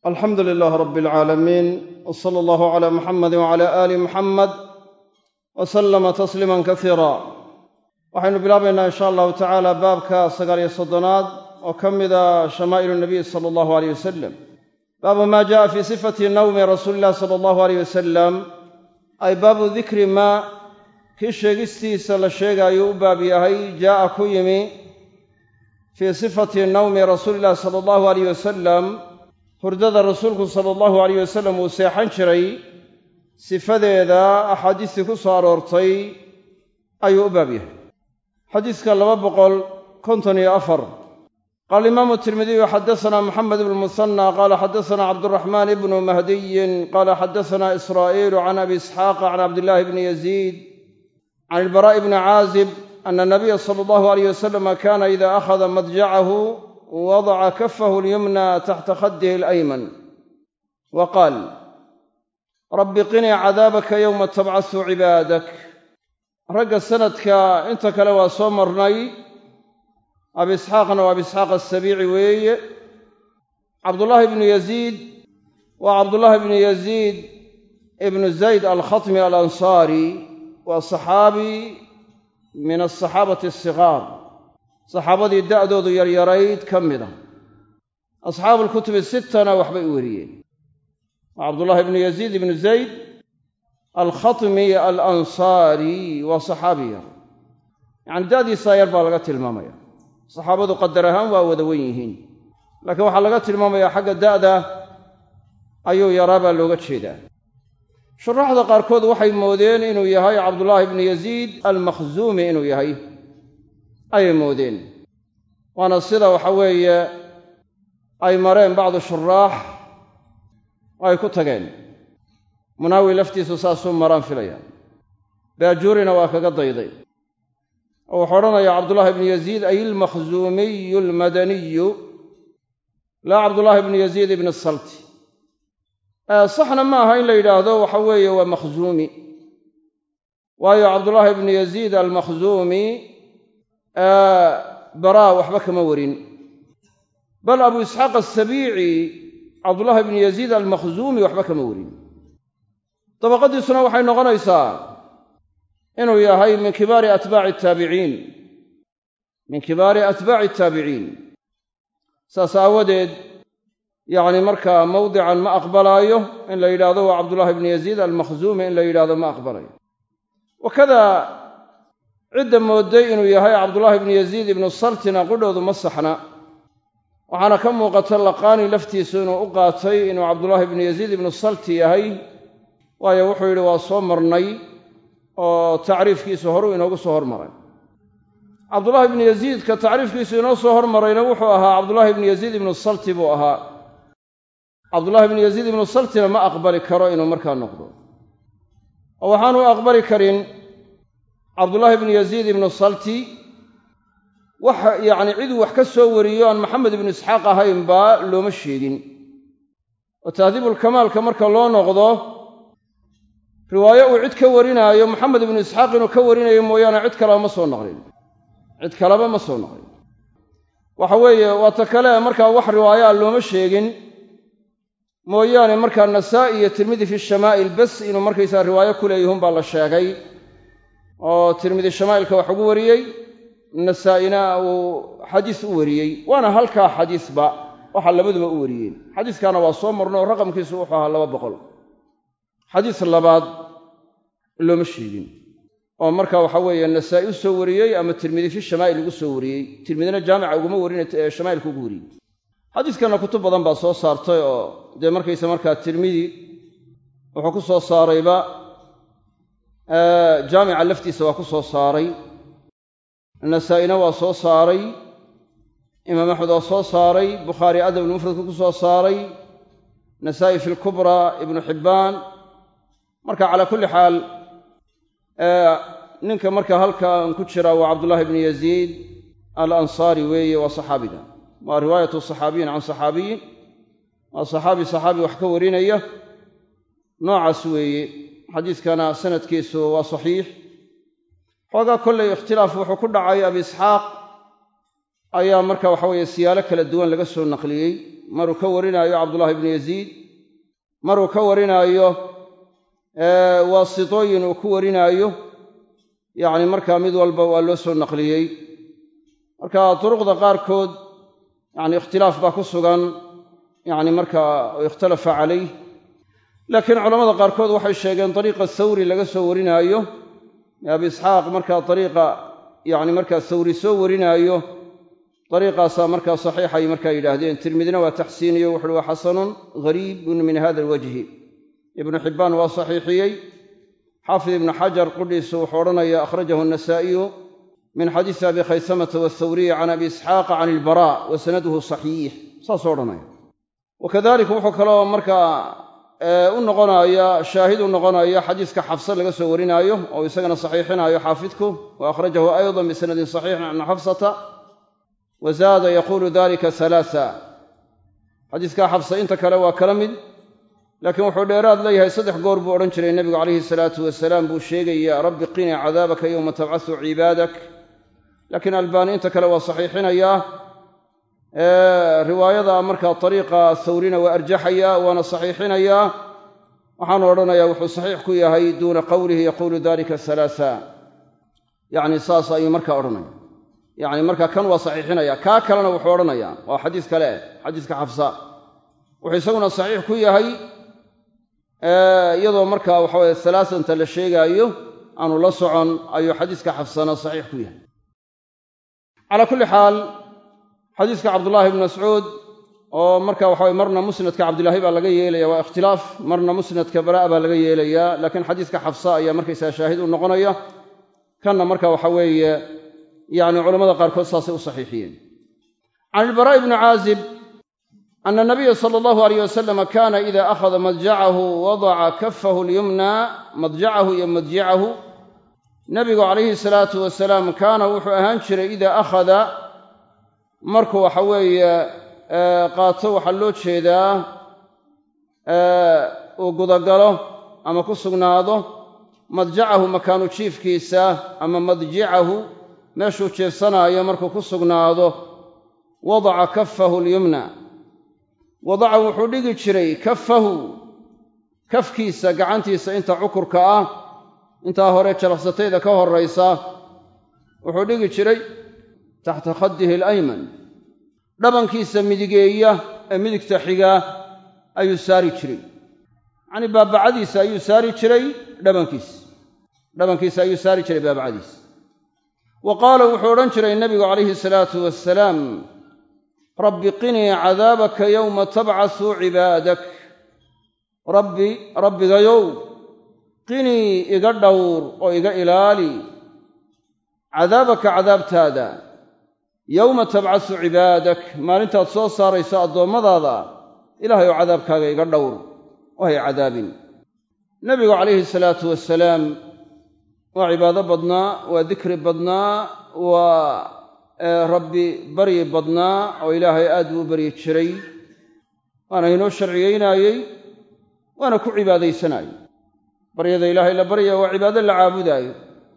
alxamdu lilaah rab alcaalamiin w sala allahu cala muxamadi wcala aali muxamed wa sallama tasliiman kasiira waxaynu bilaabaynaa insha allahu tacaala baabka sagaal iyo soddonaad oo ka mida shamaa'ilu nabiy sala allahu aleyh wasalam baabu maa jaءa fii sifati nawmi rasuuli illahi sala allahu aleyh wasalam ay baabu dikri maa kii sheegistiisa la sheegaayuu u baab yahay jaa'a ku yimi fii sifati nawmi rasuuli illahi sala allahu aleyh wasalam hurdada rasuulku sala allahu aleyh wasalam uu seexan jiray sifadeeda axaadiistii ku soo aroortay ayuu u baab yahay xadiiska laba boqol konton iyo afar qaala imaamu tirmidiyu xadasanaa moxamed ibnu musanna qaala xadasanaa cabduraxmaan ibnu mahdiyin qaala xadasanaa israa'iilu can abi isxaaqa can cabdillaahi bni yaziid can ilbaraa'i bni caazib ana nabiya sala allahu aleyh wasalama kaana ida akhada madjacahu wadaca kafahu alyumna taxta khaddihi alayman wa qaal rabbi qinii cadaabaka yowma tabcasu cibaadak ragga sanadka inta kale waa soo marnay abi isxaaqna waa abi isxaaq asabiici weeye cabdullaahi ibnu yaziid waa cabdullaahi ibnu yaziid ibnu zayd alkhatmi alansaari waa saxaabi min asaxaabati asigaar saxaabadii da'doodu yaryarayd ka mid a asxaabu lkutubi sittana waxbay u weriyeen waa cabdullaahi ibnu yaziid ibnu zayd alkhatmi alansaari waa saxaabi yar yacani da'diisaa yar baa laga tilmaamaya saxaabadu qadar ahaan waa wada wen yihiin laakiin waxaa laga tilmaamayaa xagga da'da ayuu yaraa baa looga jeedaa shuraaxda qaarkood waxay moodeen inuu yahay cabdullaahi ibnu yaziid almakhzuumi inuu yahay ayay moodeen waana sida waxa weeye ay mareen bacdu shuraax oo ay ku tageen munaawi laftiisu saasuu maraan filaya baajuurina waa kaga dayday oo wuxuu odhanayaa cabdullaahi ibnu yaziid ay ilmakhzuumiyu almadaniyu laa cabdullaahi ibnu yaziid ibni salti saxna ma aha in la yidhaahdo waxa weeye waa makhzuumi waayo cabdullaahi ibnu yaziid almakhzuumi baraa waxba kama warin bal abu isxaaq asabiici cabdullaahi ibnu yaziid almakhzuumi waxba kama warin dabaqadiisuna waxay noqonaysaa inuu yahay min kibaari atbaaci ataabiciin min kibaari atbaaci ataabiciin saas aawadeed yacni markaa mawdican ma aqbalaayo in la yidhahdo waa cabdullaahi ibnu yaziid almakhzuumi in la yidhahdo ma aqbalayo wakada cidda moodday inuu yahay cabdullaahi ibnu yaziid ibnu saltina qudhoodu ma saxna waxaana ka muuqata laqaani laftiisu inuu u qaatay inuu cabdullaahi ibnu yaziid ibnu salti yahay waayo wuxuu yidhi waa soo marnay oo tacriifkiisu horuu inoogu soo hormaray cabdullaahi ibnu yaziidka tacriifkiisu inoo soo hormarayna wuxuu ahaa cabdullaahi ibnu yaziid ibnu salti buu ahaa cabdullahi ibnu yaziid ibnu saltina ma aqbali karo inuu markaa noqdo oo waxaanu aqbali karin cabdullaahi ibnu yaziid ibnu salti wax yacni ciduu wax ka soo wariyo aan maxamed ibnu isxaaq ahaynbaa looma sheegin oo tahdiibulkamaalka marka loo noqdo riwaayo uu cid ka warinaayo maxamed ibnu isxaaq inuu ka warinayo mooyaane cid kaleba ma soo naqlin cid kaleba ma soo naqlin waxa weeye waa ta kale markaa wax riwaayo a looma sheegin mooyaane markaa nasaa'i iyo tirmidi fi shamaa'il bas inuu markaysaa riwaayo ku leeyihun baa la sheegay oo tirmidi shamaa'ilka wax ugu wariyey nasaa'ina uu xadiis u wariyey waana halkaa xadiisba waxa labaduba u wariyeen xadiiskaana waa soo marno oo raqamkiisu wuxuu ahaa laba boqol xadiis labaad looma sheegin oo marka waxa weeye nasaa'i u soo wariyey ama tirmidi fi shamaa'il ugu soo wariyey tirmidina jaamica uguma warina shamaa'ilka ugu wariyey xadiiskanna kutub badan baa soo saartay oo dee markaysa markaa tirmidi wuxuu ku soo saarayba jaamica laftiisa waa ku soo saaray nasaa'ina waa soo saaray imaam axmed waa soo saaray bukhaari adabulmufradku ku soo saaray nasaa'i fi lkubraa ibnu xibbaan marka calaa kulli xaal ninka marka halkan ku jira waa cabdullaahi ibnu yaziid alansaari weeye waa saxaabiga waa riwaayatu saxaabiyin can saxaabiyin waa saxaabi saxaabi wax ka warinaya noocaas weeye xadiiskana sanadkiisu waa saxiix xoogaa kollay ikhtilaaf wuxuu ku dhacay abi isxaaq ayaa marka waxa weeye siyaalo kala duwan laga soo naqliyey maruu ka warinaayo cabdullahi ibnu yaziid maruu ka warinaayo waasitooyin uu ku warinaayo yacni markaa mid walba waa loo soo naqliyey marka duruqda qaarkood yacni ikhtilaaf baa ku sugan yacni markaa ikhtalafa calayh laakiin culamada qaarkood waxay sheegeen dariiqa thawri laga soo warinaayo abi isxaaq markaa dariiqa yacni markaa thawri soo warinaayo dariiqaasaa markaa saxiixay markaa yidhaahdeen tirmidina waa taxsiiniyo wuxuuhi waa xasanun gariibun min hada alwajhi ibnu xibbaan waa saxiixiyey xaafid ibnu xajar qudhiisu wuxuu odhanaya akhrajahu anasaa'iyu min xadiisi abi khaysamata wathawriyi can abi isxaaqa can ilbara wa sanaduhu saxiix saasuu odhanaya wakadalika wuxuu kaloo markaa u noqonaya shaahid u noqonaya xadiiska xafse laga soo warinaayo oo isagana saxiixinaayo xaafidku wa akhrajahu aydan bisanadin saxiixin can xafsata wa zaada yaquulu dalika halaasa xadiiskaa xafse inta kale waa kala mid laakiin wuxuu dheeraad leeyahay saddex goor buu odhan jiray nebigu calayhi salaatu wasalaam buu sheegaya rabbi qinii cadaabaka yowma tabcasu cibaadak laakiin albaani inta kale waa saxiixinayaa riwaayada markaa ariiqa thawrina waa arjaxaya waana saxiixinayaa waxaanu odhanayaa wuxuu saxiix ku yahay duuna qowlihi yaquulu dalika halaasa yacni saas ayuu markaa odhanaya yacni markaa kan waa saxiixinaya kaa kalena wuxuu odhanayaa waa xadiis kale xadiiska xafsa wuxuu isaguna saxiix ku yahay iyadoo markaa waxaweye halaasanta la sheegaayo aanu la socon ayuu xadiiska xafsana saxiix ku yahay calaa kulli xaal xadiiska cabdullaahi ibnu mascuud oo marka waxa weye marna musnadka cabdilaahi baa laga yeelaya waa ikhtilaaf marna musnadka baraa baa laga yeelayaa laakiin xadiiska xafsa ayaa markaysaa shaahid u noqonaya kanna marka waxa weeye yacni culamada qaarkood saasay u saxiixiyeen can ilbaraa'i bni caazib ana nabiya sala allahu alayh wasalama kaana ida akhada madjacahu wadaca kafahu lyumna madjacahu iyo madjicahu nabigu calayhi salaatu wasalaam kaana wuxuu ahaan jiray idaa akhada markuu waxa weeye qaato waxaa loo jeedaa uu gudagalo ama ku sugnaado madjacahu makaanu jiifkiisa ama madjicahu meeshuu jeefsanaayo markuu ku sugnaado wadaca kafahu alyumna wadaca wuxuu dhigi jiray kafahu kafkiisa gacantiisa inta cukurka ah intaa hore jalaqsatayda ka horraysa wuxuu dhigi jiray taxta khaddihi alayman dhabankiisa midigeeya ee midigta xigaa ayuu saari jiray yacnii baabacadiisa ayuu saari jiray dhabankiisa dhabankiisa ayuu saari jiray baabacadiisa wa qaala wuxuu odhan jiray nebigu calayhi salaatu wasalaam rabbi qinii cadaabaka yowma tabcasu cibaadak rabbi rabbigayow qinii iga dhowr oo iga ilaali cadaabaka cadaabtaada yowma tabcasu cibaadak maalintaad soo saarayso addoommadaada ilaahay oo cadaabkaaga iga dhowr oo hay cadaabin nebigu calayhi salaatu wasalaam waa cibaado badnaa waa dikri badnaa waa rabbi baryi badnaa oo ilaahay aad buu u baryi jiray waana inoo sharciyeynaayey waana ku cibaadaysanaayey baryada ilaahay la baryaya waa cibaado la caabudaayo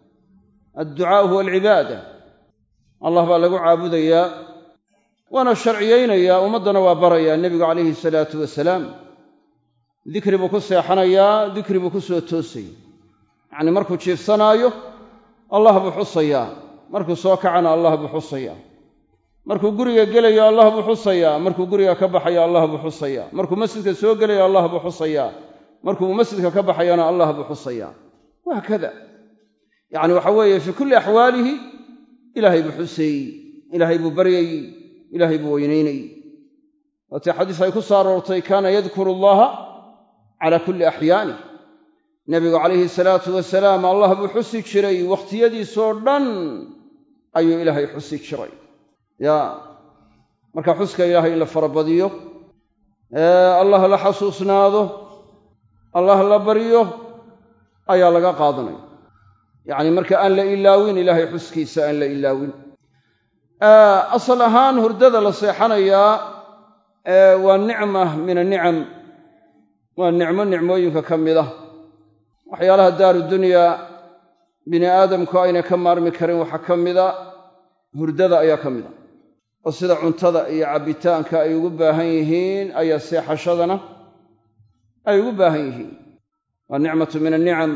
adducaau huwa alcibaada allah baa lagu caabudayaa waana sharciyeynayaa ummaddana waa barayaa nebigu calayhi salaatu wasalaam dikri buu ku seexanayaa dikri buu ku soo toosaya yacnii markuu jiifsanaayo allah buu xusayaa markuu soo kacana allah buu xusayaa markuu guriga gelayo allah buu xusayaa markuu guriga ka baxayo allah buu xusayaa markuu masjidka soo gelayo allah buu xusayaa markuu masjidka ka baxayana allah buu xusayaa wahaakada yacni waxa weeye fii kulli axwaalihi ilaahay buu xuseeyey ilaahay buu baryayey ilaahay buu weynaynayey waatii xadiis ay ku soo aroortay kaana yadkuru allaha calaa kulli axyaanih nebigu calayhi salaatu wasalaam allah buu xusi jiray wakhtiyadiisoo dhan ayuu ilaahay xusi jiray ya marka xuska ilaahay in la farabadiyo allah la xasuusnaado allah la baryo ayaa laga qaadanaya yacni marka aan la ilaawin ilaahay xuskiisa aan la ilaawin asal ahaan hurdada la seexanayaa waa nicma min anicam waa nicmo nicmooyinka ka mid ah waxyaalaha daaru dunyaa bini aadamku aynay ka maarmi karin waxaa ka mida hurdada ayaa ka mid a oo sida cuntada iyo cabbitaanka ay ugu baahan yihiin ayaa seexashadana ay ugu baahan yihiin waa nicmatu min annicam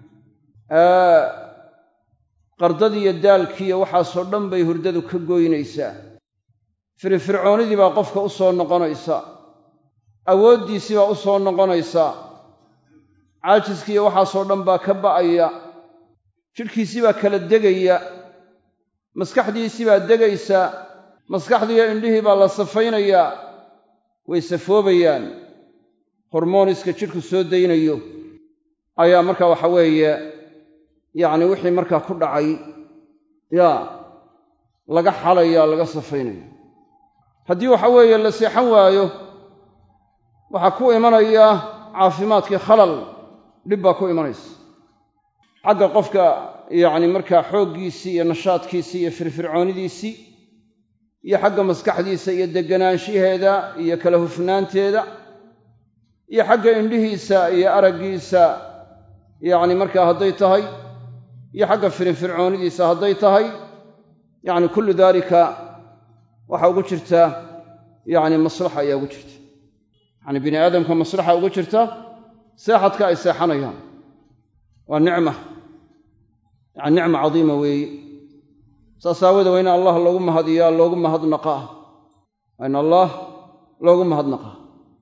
qardadii iyo daalkiiyo waxaasoo dhan bay hurdadu ka goynaysaa firifircoonidii baa qofka u soo noqonaysa awooddiisii baa u soo noqonaysa caajiskiiyo waxaasoo dhan baa ka ba'aya jidhkiisii baa kala degaya maskaxdiisii baa degaysa maskaxdiiyo indhihii baa la safaynayaa way safoobayaan hormooniska jidhku soo daynayo ayaa markaa waxa weeye yacni wixii markaa ku dhacay yaa laga xalaya laga safaynaya haddii waxa weeye la seexan waayo waxaa ku imanaya caafimaadkii khalal dhib baa ku imanaysa xagga qofka yacni markaa xooggiisii iyo nashaadkiisii iyo firfircoonidiisii iyo xagga maskaxdiisa iyo deganaanshaheeda iyo kala hufnaanteeda iyo xagga indhihiisa iyo araggiisa yacni markaa hadday tahay iyo xagga firinfircoonidiisa hadday tahay yacni kullu daalika waxaa ugu jirta yacni maslaxa ayaa ugu jirta yacni bini aadamka maslaxa ugu jirta seexadka ay seexanayaan waa nicma yacni nicma cadiima weeye saas aawoode waa in allah loogu mahadiyaa loogu mahadnaqaa waa in allah loogu mahadnaqaa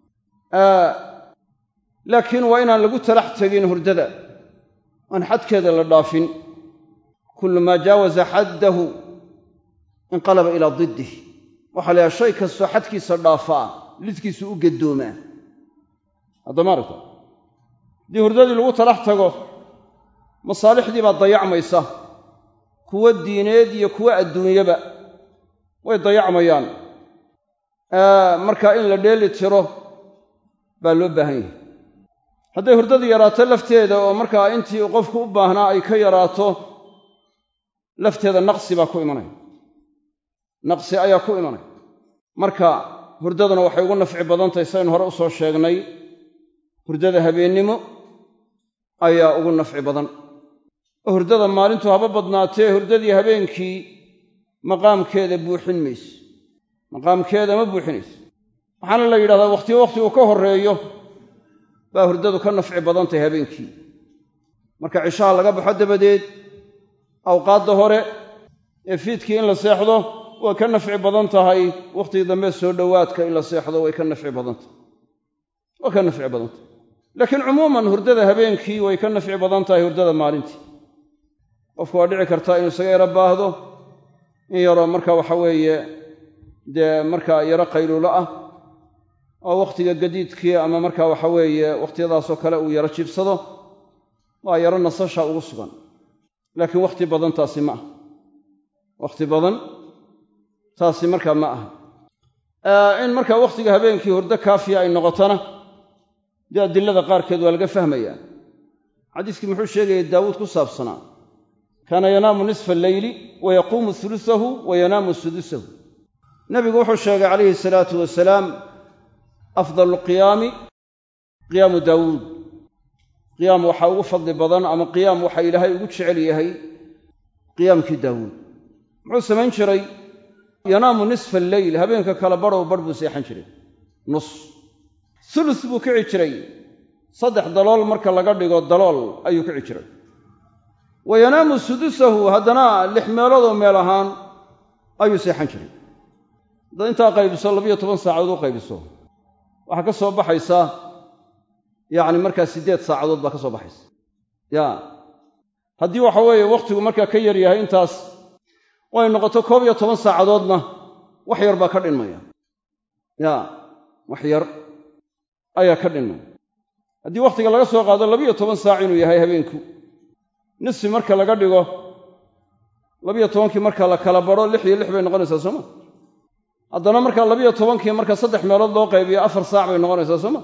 laakiin waa inaan lagu talax tegin hurdada aan xadkeeda la dhaafin kullu maa jaawaza xaddahu inqalaba ilaa diddih waxaa la yahay shay kastoo xadkiisa dhaafaa lidkiisu u gaddoomaa haddama aragta haddii hurdadii lagu talax tago masaalixdii baa dayacmaysa kuwo diineed iyo kuwo adduunyaba way dayacmayaan marka in la dheeli tiro baa loo baahan yahay hadday hurdadu yaraato lafteeda oo markaa intii qofku u baahnaa ay ka yaraato lafteeda naqsi baa ku imanaya naqsi ayaa ku imanaya marka hurdaduna waxay ugu nafci badan tahay saynu hore u soo sheegnay hurdada habeennimo ayaa ugu nafci badan oo hurdada maalintu haba badnaatee hurdadii habeenkii maqaamkeeda buuxin mayso maqaamkeeda ma buuxinayso waxaana la yidhahdaa wakhtiyo wakhtigu ka horreeyo baa hurdadu ka nafci badan tahay habeenkii marka cishaha laga baxo dabadeed awqaadda hore ee fiidkii in la seexdo way ka nafci badan tahay wakhtigii dambe soo dhowaadka in la seexdo way ka nafci badan tahay way ka nafci badan tahay laakiin cumuuman hurdada habeenkii way ka nafci badan tahay hurdada maalintii qofku waa dhici kartaa inuu isaga yaro baahdo in yaroo marka waxa weeye dee markaa yaro qayluulo ah oo wakhtiga gadiidkii ama marka waxa weeye wakhtiyadaasoo kale uu yaro jiibsado waa yaro nasasha ugu sugan laakiin wakhti badan taasi ma aha wakhti badan taasi markaa ma aha in markaa wakhtiga habeenkii hurdo kaafiya ay noqotona dee adilada qaarkeed waa laga fahmayaa xadiiskii muxuu sheegayay daawuud ku saabsanaa kaana yanaamu nisfa alleyli wa yaquumu hulusahu wa yanaamu sudusahu nebigu wuxuu sheegay calayhi salaatu wasalaam afdalu qiyaami qiyaamu daawuud qiyaam waxaa ugu fadli badan ama qiyaam waxa ilaahay ugu jecel yahay qiyaamkii daawuud muxuu samayn jiray yanaamu nisfa alleyl habeenka kala badhow badh buu seexan jiray nus sulus buu kici jiray saddex dalool marka laga dhigo dalool ayuu kici jiray wa yanaamu sudusahu haddana lix meeloodoo meel ahaan ayuu seexan jiray haddaad intaa qaybiso labiyo toban saacadood u qaybiso waxaa ka soo baxaysa yacni markaa siddeed saacadood baa ka soo baxaysa ya haddii waxa weeye wakhtigu markaa ka yar yahay intaas oo ay noqoto koob iyo toban saacadoodna wax yar baa ka dhinmaya ya wax yar ayaa ka dhinmaya haddii wakhtiga laga soo qaado labiyo toban saac inuu yahay habeenku nisfi marka laga dhigo labiyo tobankii marka la kala badho lix iyo lix bay noqonaysaa sooma haddana markaa labiyo tobankii marka saddex meelood loo qaybiyo afar saac bay noqonaysaa sooma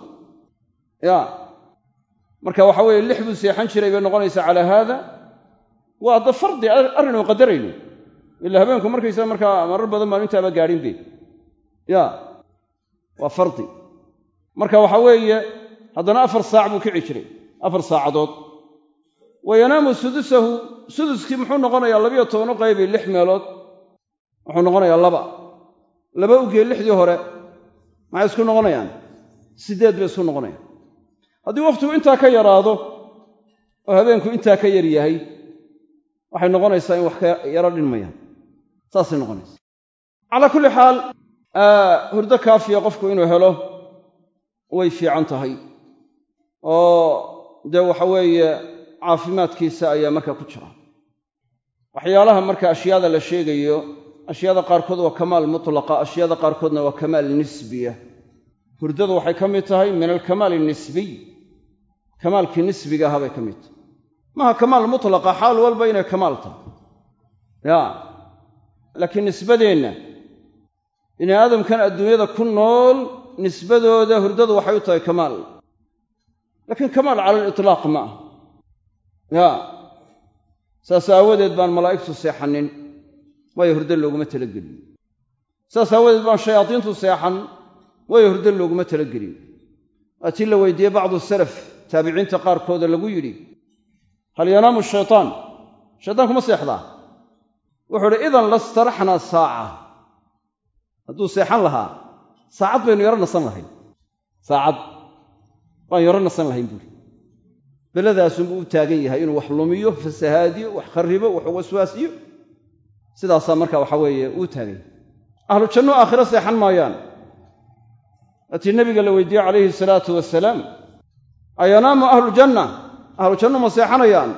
ya marka waxa weeye lix buu seexan jiray bay noqonaysaa calaa haada waa adda fardi arrin uu qadarayno ila habeenku markaysaa markaa marar badan baan intaaba gaadhin be ya waa fardi marka waxa weeye haddana afar saac buu kici jiray afar saacadood wa yanaamu sudusahu suduskii muxuu noqonayaa labiyo toban u qaybi lix meelood wuxuu noqonayaa laba laba ugee lixdii hore maxay isku noqonayaan siddeed bay isku noqonayaan haddii wakhtigu intaa ka yaraado oo habeenku intaa ka yar yahay waxay noqonaysaa in wax ka yaro dhinmayaan saasay noqonaysaa calaa kulli xaal hurdo kaafiya qofku inuu helo way fiican tahay oo dee waxa weeye caafimaadkiisa ayaa markaa ku jira waxyaalaha marka ashyaada la sheegayo ashyaada qaarkood waa kamaal mutlaqa ashyaada qaarkoodna waa kamaal nisbiya hurdadu waxay ka mid tahay min alkamaal nisbiy kamaalkii nisbiga ahaa bay ka mid tahay maaha kamaal mutlaqa xaal walba inay kamaal tahay ya laakiin nisbadeenna bini aadamkan adduunyada ku nool nisbadooda hurdadu waxay u tahay kamaal laakiin kamaal cala alitlaaq ma ah ya saas aawadeed baan malaa'igtu seexanin waayo hurdo looguma talagelin saas aawadeed baan shayaadiintu seexan waayo hurdo looguma talagelin waa tii la weydiiyey bacdu salaf taabiciinta qaarkooda lagu yidhi hal yanaamu shaytaan shaytaanku ma seexdaa wuxuu uhi idan lastaraxnaa saaca hadduu seexan lahaa saacad baynu yaro nasan lahayn saacad baan yaro nasan lahayn buuri beladaasunbuu u taagan yahay inuu wax lumiyo fasahaadiyo wax kharibo wax waswaasiyo sidaasaa marka waxa weeye uu taagan yahay ahlu janno aakhiro seexan maayaan waatii nebiga la weydiiyey calayhi salaatu wasalaam ayanaamu ahlujanna ahlu janno ma seexanayaan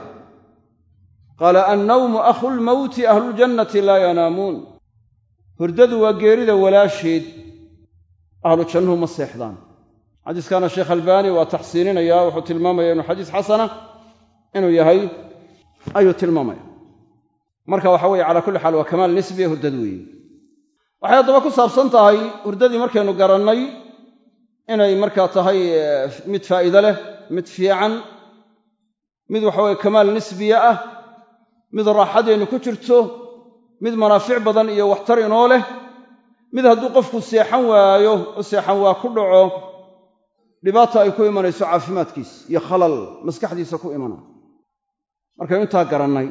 qaala annawmu akhulmowti ahluljannati laa yanaamuun hurdadu waa geerida walaasheed ahlu jannuhu ma seexdaan xadiiskaana sheekh albaani waa taxsiininaya wuxuu tilmaamaya inuu xadiis xasana inuu yahay ayuu tilmaamaya marka waxa weye calaa kulli xaal waa kamaal nisbiya hurdadu weeye waxay haddaba ku saabsan tahay hurdadii markaynu garannay inay markaa tahay mid faa'iide leh mid fiican mid waxaweye kamaal nisbiya ah mid raaxadeennu ku jirto mid manaafic badan iyo waxtar inoo leh mid hadduu qofku seexan waayo oo seexan waa ku dhaco dhibaata ay ku imanayso caafimaadkiisa iyo khalal maskaxdiisa ku imana markaynu intaa garannay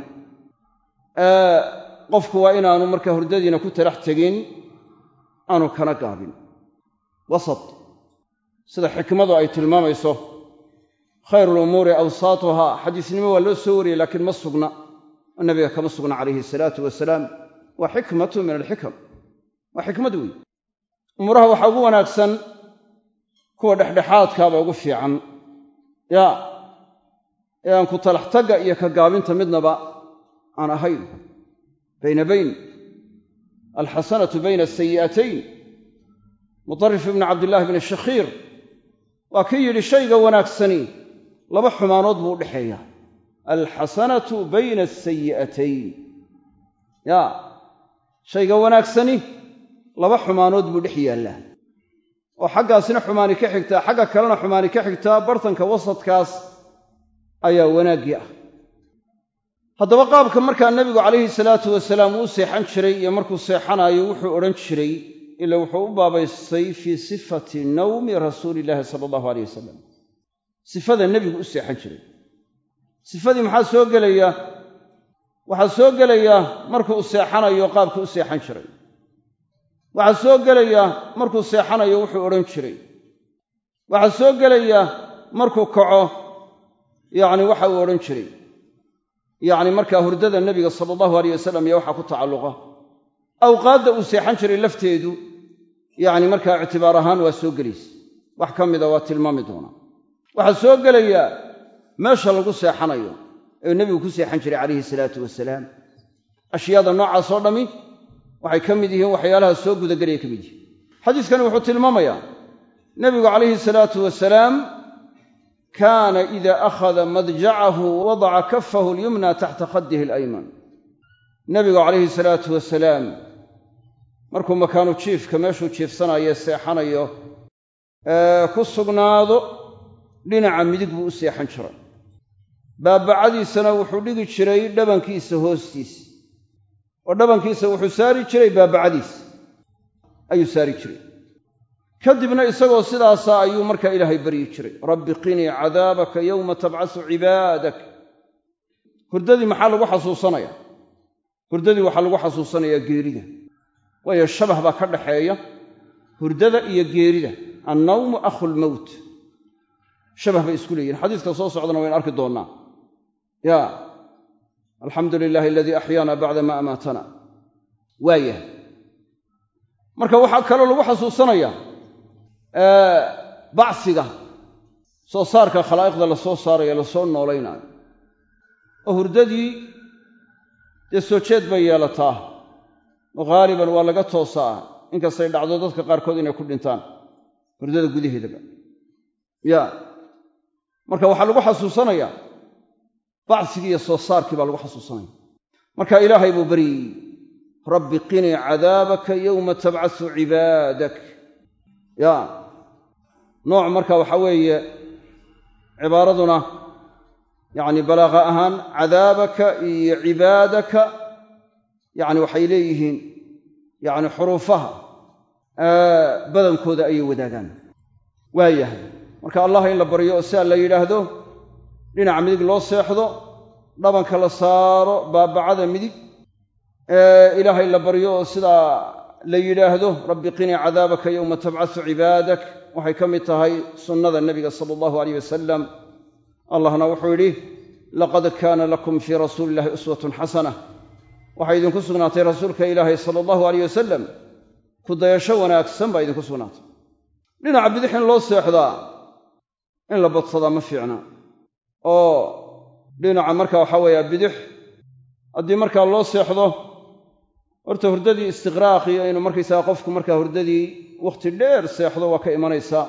qofku waa inaanu markaa hurdadiina ku talax tegin aanu kana gaabin wasat sida xikmadu ay tilmaamayso khayru lumuuri awsaatuhaa xadiisnimo waa loo soo wariyey laakiin ma sugna oo nabiga kama sugna calayhi salaatu wasalaam waa xikmatu min alxikam waa xikmad weyn umuuraha waxaa ugu wanaagsan kuwa dhexdhexaadkaaba ugu fiican yaa ee aan ku talax tagga iyo ka gaabinta midnaba aan ahayn bayna bayn alxasanatu bayna asayi'atayn mutarif ibni cabdillaahi bni shakhiir waa kii yidhi shayga wanaagsani laba xumaanood buu u dhexeeya alxasanatu bayna asayi'atayn yaa shayga wanaagsani laba xumaanood buu dhex yaallaa oo xaggaasina xumaani ka xigtaa xagga kalena xumaani ka xigtaa bartanka wasadkaas ayaa wanaaggii ah haddaba qaabka markaa nebigu calayhi salaatu wasalaam uu seexan jiray iyo markuu seexanaayo wuxuu odhan jiray ila wuxuu u baabaystay fii sifati nawmi rasuuli illaahi sala allahu aleyh wasalam sifada nebigu u seexan jiray sifadii maxaa soo gelaya waxaa soo gelaya markuu seexanayo qaabka u seexan jiray waxaa soo gelaya markuu seexanayo wuxuu odhan jiray waxaa soo gelaya markuu kaco yacni waxa uu odhan jiray yacni markaa hurdada nebiga sala allahu aleyh wasalam iyo waxaa ku tacalluqa awqaadda uu seexan jiray lafteedu yacni markaa ictibaar ahaan waa soo gelaysa wax ka mida waa tilmaami doonaa waxaa soo gelaya meesha lagu seexanayo ee nebigu ku seexan jiray calayhi salaatu wasalaam ashyaada noocaasoo dhammi waxay ka mid yihiin waxyaalaha soo gudagelaya ka mid yihiin xadiiskani wuxuu tilmaamayaa nebigu calayhi salaatu wasalaam kaana ida akhada madjacahu wadaca kafahu alyumna taxta khaddihi alayman nebigu calayhi salaatu wasalaam markuu makaanu jiifka meeshuu jiifsanayo seexanayo ku sugnaado dhinaca midig buu u seexan jiray baabacadiisana wuxuu dhigi jiray dhabankiisa hoostiisa oo dhabankiisa wuxuu saari jiray baabacadiisa ayuu saari jiray kadibna isagoo sidaasa ayuu markaa ilaahay baryi jiray rabbi qinii cadaabaka yowma tabcasu cibaadak hurdadii maxaa lagu xasuusanaya hurdadii waxaa lagu xasuusanayaa geerida waayo shabah baa ka dhaxeeya hurdada iyo geerida annawmu akhulmowt shabah bay isku leeyihin xadiiska soo socdana waynu arki doonnaa ya alxamdu lilaahi aladii axyaana bacda ma amaatana waayahay marka waxaa kaloo lagu xasuusanaya bacsiga soo saarka khalaa'iqda la soo saarayo lasoo noolaynaayo oo hurdadii dee soo jeed bay yeelataa oo haaliban waa laga toosaa inkastay dhacdo dadka qaarkood inay ku dhintaan hurdada gudaheedaba ya marka waxaa lagu xasuusanayaa bacsigii iyo soo saarkii baa lagu xasuusanaya marka ilaahay buu baryey rabbi qinii cadaabaka yowma tabcasu cibaadak ya nooc marka waxaa weeye cibaaraduna yacni balaaqa ahaan cadaabaka iyo cibaadaka yacni waxay leeyihiin yacni xuruufaha badankooda ayay wadaagaan waayahay marka allah in la baryo oo sidaa la yidhaahdo dhinaca midig loo seexdo dhabanka la saaro baabacada midig ilaahay la baryo oo sidaa la yidhaahdo rabbi qinii cadaabaka yowma tabcasu cibaadak waxay ka mid tahay sunnada nebiga sala allahu aleyh wasalam allahna wuxuu yidhi laqad kaana lakum fii rasuuli illahi uswatun xasana waxay idinku sugnaatay rasuulka ilaahay sala allahu aleyh wasalam ku dayasho wanaagsan baa idinku sugnaatay dhinaca bidix in loo seexdaa in la badsadaa ma fiicna oo dhinaca marka waxaa weeye bidix haddii markaa loo seexdo horta hurdadii istiqraaqii aynu markaysaga qofku markaa hurdadii wakhti dheer seexdo waa ka imanaysaa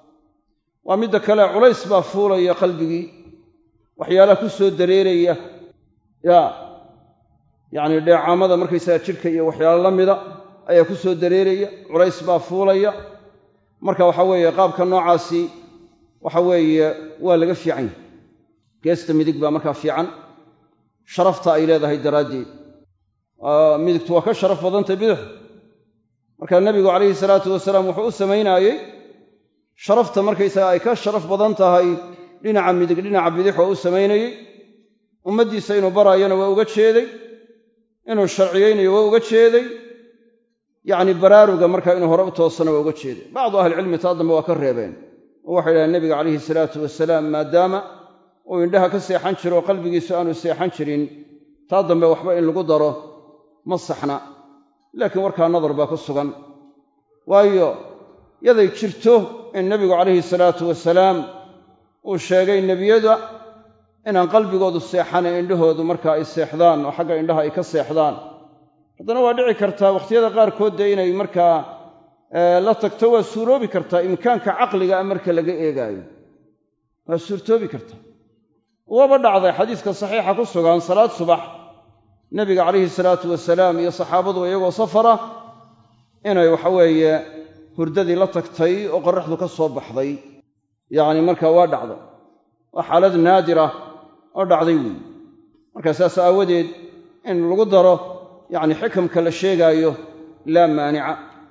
waa midda kale culays baa fuulaya qalbigii waxyaalaha ku soo dareeraya ya yacni dheecaamada markaysaga jidhka iyo waxyaalo la mida ayaa ku soo dareeraya culays baa fuulaya marka waxa weeye qaabka noocaasi waxa weeye waa laga fiican yahay geesta midig baa markaa fiican sharafta ay leedahay daraaddeed midigtu waa ka sharaf badantay bidix marka nebigu calayhi salaatu wasalaam wuxuu u samaynaayey sharafta markaysaga ay ka sharaf badan tahay dhinaca midig dhinaca bidix oo u samaynayey ummaddiisa inuu baraayana waa uga jeeday inuu sharciyeynayo waa uga jeeday yacni baraaruga markaa inuu hore u toosana waa uga jeeday bacdu ahlicilmi taa dambe waa ka reebeen oo waxay dhahdeen nebiga calayhi salaatu wasalaam maadaama uu indhaha ka seexan jiro oo qalbigiisu aanu seexan jirin taa dambe waxba in lagu daro ma saxna laakiin warkaa nadar baa ku sugan waayo yaday jirto in nebigu calayhi salaatu wasalaam uu sheegay nebiyada inaan qalbigoodu seexana indhahoodu markaa ay seexdaan oo xagga indhaha ay ka seexdaan haddana waa dhici kartaa wakhtiyada qaarkood dee inay markaa la tagto waa suuroobi kartaa imkaanka caqliga a marka laga eegaayo waa suurtoobi kartaa waaba dhacday xadiiska saxiixa ku sugan salaad subax nebiga calayhi salaatu wasalaam iyo saxaabadu iyagoo safara inay waxaweeye hurdadii la tagtay oo qorraxdu ka soo baxday yacni marka waa dhacday waa xaalad naadira oo dhacday weeye marka saas aawadeed in lagu daro yacni xikamka la sheegaayo laa maanica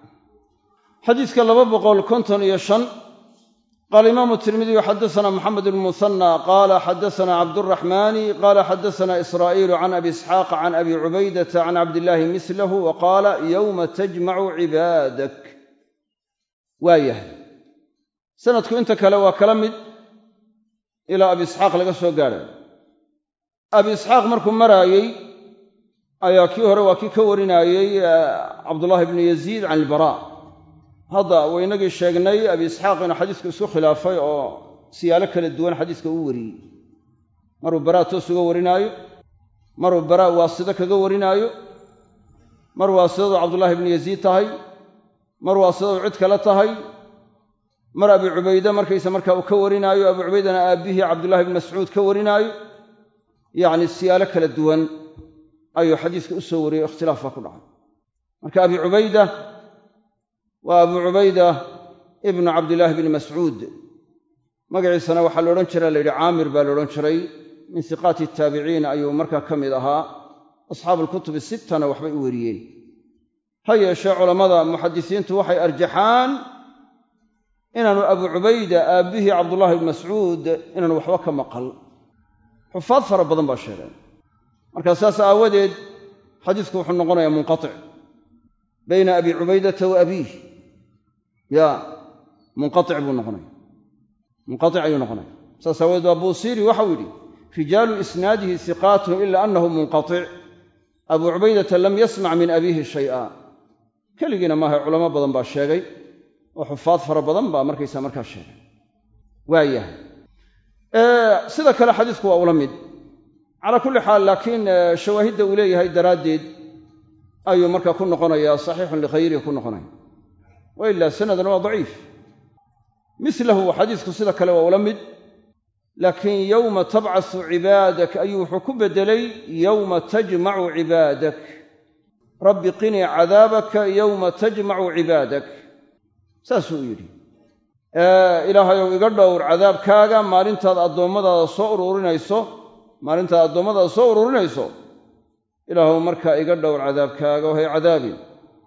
xadiiska laba boqol konton iyo shan qaala imaamu tirmidiyu xadasana moxamed bn musanna qaala xadasana cabduraxmaani qaala xadasana israa'iilu can abi isxaaq can abi cubaydata can cabdillaahi mislahu wa qaala yowma tajmacu cibaadak waa yahay sanadku inta kale waa kala mid ilaa abi isxaaq laga soo gaadhayo abi isxaaq markuu maraayey ayaa kii hore waa kii ka warinaayey cabdullaahi bnu yaziid can ilbaraa hadda waynagii sheegnay abi isxaaq inuu xadiiska isku khilaafay oo siyaalo kala duwan xadiiska uu wariyey maruu baraa toos uga warinaayo maruu baraa waasito kaga warinaayo mar waasidadu cabdullaahi bnu yaziid tahay mar waasidadu cid kale tahay mar abi cubayde markaysa markaa uu ka warinaayo abu cubaydana aabbihii cabdullahi bnu mascuud ka warinaayo yacni siyaalo kala duwan ayuu xadiiska u soo wariyey ikhtilaaf baa ku dhacay marka abi cubayda waa abu cubayda ibnu cabdillaahi bni mascuud magaciisana waxaa la odhan jira la yidhi caamir baa la odhan jiray min siqaati taabiciin ayuu markaa ka mid ahaa asxaabu alkutubi sittana waxbay u weriyeen ha yeeshee culammada muxadisiintu waxay arjaxaan inaanu abu cubayda aabbihii cabdullaahi bni mascuud inaanu waxba ka maqal xufaad fara badan baa sheegeen markaa saas aawadeed xadiisku wuxuu noqonayaa munqatic bayna abi cubaydata wa abiih ya munqaic buu noqonaya munqaic ayuu noqonaya saas aawadeed waa buusiiri waxau yidhi rijaalu isnaadihi siqaatun ila annahu munqaic abuu cubaydata lam yasmac min abiihi shay'a keligiina maaha culamo badan baa sheegay oo xufaad fara badan baa markaysa markaa sheegay waayahay sida kale xadiisku waa ula mid calaa kulli xaal laakiin shawaahidda uu leeyahay daraaddeed ayuu markaa ku noqonayaa saxiixun likhayrihi ku noqonaya wa ilaa sanadan waa daciif milahu xadiisku sida kale waa ula mid laakiin yowma tabcasu cibaadak ayuu wuxuu ku beddelay yowma tajmacu cibaadak rabbi qinii cadaabaka yowma tajmacu cibaadak saasuu u yidhi ilaahayow iga dhowr cadaabkaaga maalintaad addoommadaada soo ururinayso maalintaad addoommadaada soo ururinayso ilaahuw markaa iga dhowr cadaabkaaga oo hay cadaabin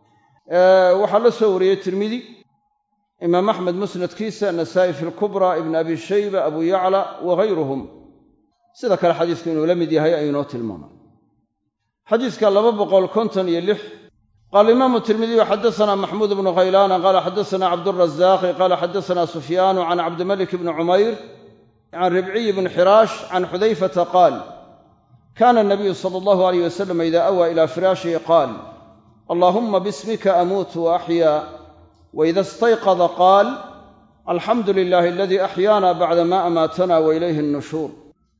waxaa la soo wariyey tirmidi imaam axmed musnadkiisa nasaa'i fi lkubra ibn abi shayba abu yacla wagayruhum sida kale xadiisku inuu la mid yahay ayuu inoo tilmaamay xadiiska laba boqol konton iyo lix qaala imaamu tirmidiyu xadasanaa maxmuud bnu khaylaana qaala xadasanaa cabdurazaaqi qaala xadasanaa sufyaanu can cabdimalik bni cumayr can ribciy bni xiraash can xudayfata qaal kana nabiyu sala allahu alayh wasalam ida awaa ila firaashihi qaal allahuma bismika amuutu wa axyaa waida istayqada qaal alxamdu lilahi aladii axyaana bacda ma amaatana wa ilayhi nnushuur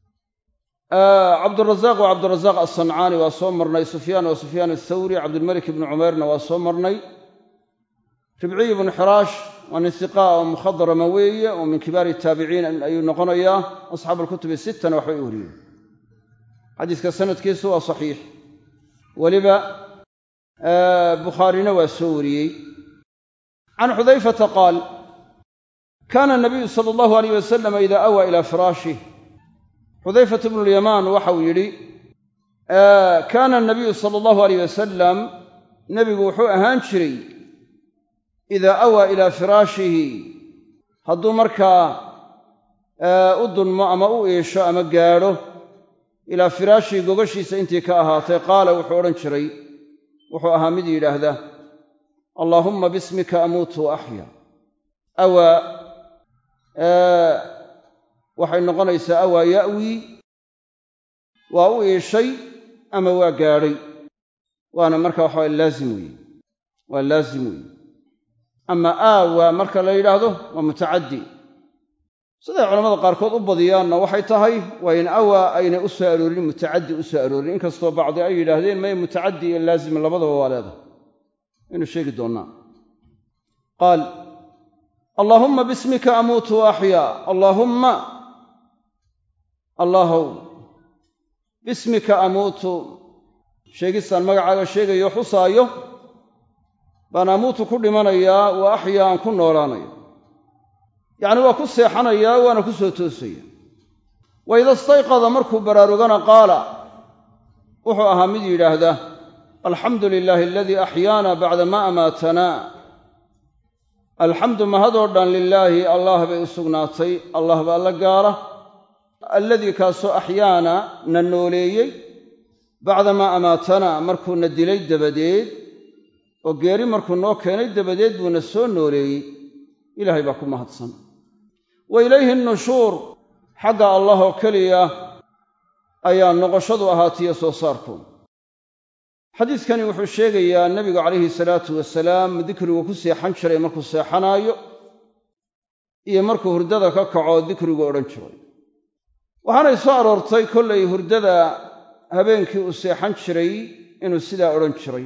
cabdurazaaq waa cabdurazaaq alsancaani waa soo marnay sufyaan waa sufyaan athawri cabdilmalik ibni cumeyrna waa soo marnay ribciy ibnu xiraash waa nin hiqaa oo mukhadarama weeye oo min kibaari taabiciin ayuu noqonayaa asxaabu alkutubi sittana waxbay u wariyeen xadiiska sanadkiisu waa saxiix weliba bukhaarina waa soo wariyey can xudayfata qaal kaana nabiyu sala allahu alayh wasalam ida awaa ilaa firaashih xudayfat bnu lyamaan waxau yidhi kaana nabiyu sala allahu alayh wasalam nebigu wuxuu ahaan jiray idaa awaa ilaa firaashihi hadduu markaa u dunmo ama u iisho ama gaadho ilaa firaashihi gogashiisa intii ka ahaatay qaala wuxuu odhan jiray wuxuu ahaa mid yidhaahda allaahumma bismika amuutu wa axya awaa waxay noqonaysaa awaa ya'wii waa u iishay ama waa gaadhay waana marka waxaa laazim weeye waa laazim weeye ama aawaa marka la yidhaahdo waa mutacaddi siday culamada qaarkood u badiyaanna waxay tahay waa in awaa aynay u soo aroorin mutacaddi u soo aroorin inkastoo bacdi ay yidhaahdeen may mutacaddi iyo laazim labadaba waa leedahay waynu sheegi doonnaa qaal allaahumma bismika amuutu wa axyaa allaahumma allaahow bismika amuutu sheegistaan magacaaga sheegayo xusaayo baan amuutu ku dhimanayaa wa axyaa aan ku noolaanayo yacni waa ku seexanayaa waana ku soo toosaya wa ida istayqada markuu baraarugana qaala wuxuu ahaa mid yidhaahda alxamdu lilaahi aladii axyaana bacda ma amaatanaa alxamdu mahadoo dhan lilaahi allah bay u sugnaatay allah baa la gaara alladii kaasoo axyaana na nooleeyey bacdamaa amaatanaa markuuna dilay dabadeed oo geeri markuu noo keenay dabadeed buuna soo nooleeyey ilaahay baa ku mahadsan wa ilayhi nnushuur xagga allah oo keliya ayaa noqoshadu ahaatiyo soo saarku xadiidkani wuxuu sheegayaa nebigu calayhi salaatu wasalaam dikrigu ku seexan jiray markuu seexanaayo iyo markuu hurdada ka kaco dikrigu odhan jiray waxaanay soo aroortay kollay hurdada habeenkii uu seexan jiray inuu sidaa odhan jiray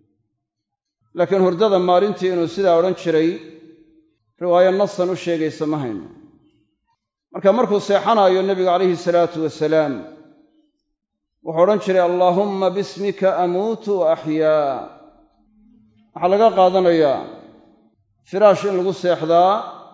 laakiin hurdada maalintii inuu sidaa odhan jiray riwaayo nasan u sheegaysa ma hayno marka markuu seexanaayo nebigu calayhi salaatu wasalaam wuxuu odhan jiray allaahumma bismika amuutu wa axyaa waxaa laga qaadanayaa firaash in lagu seexdaa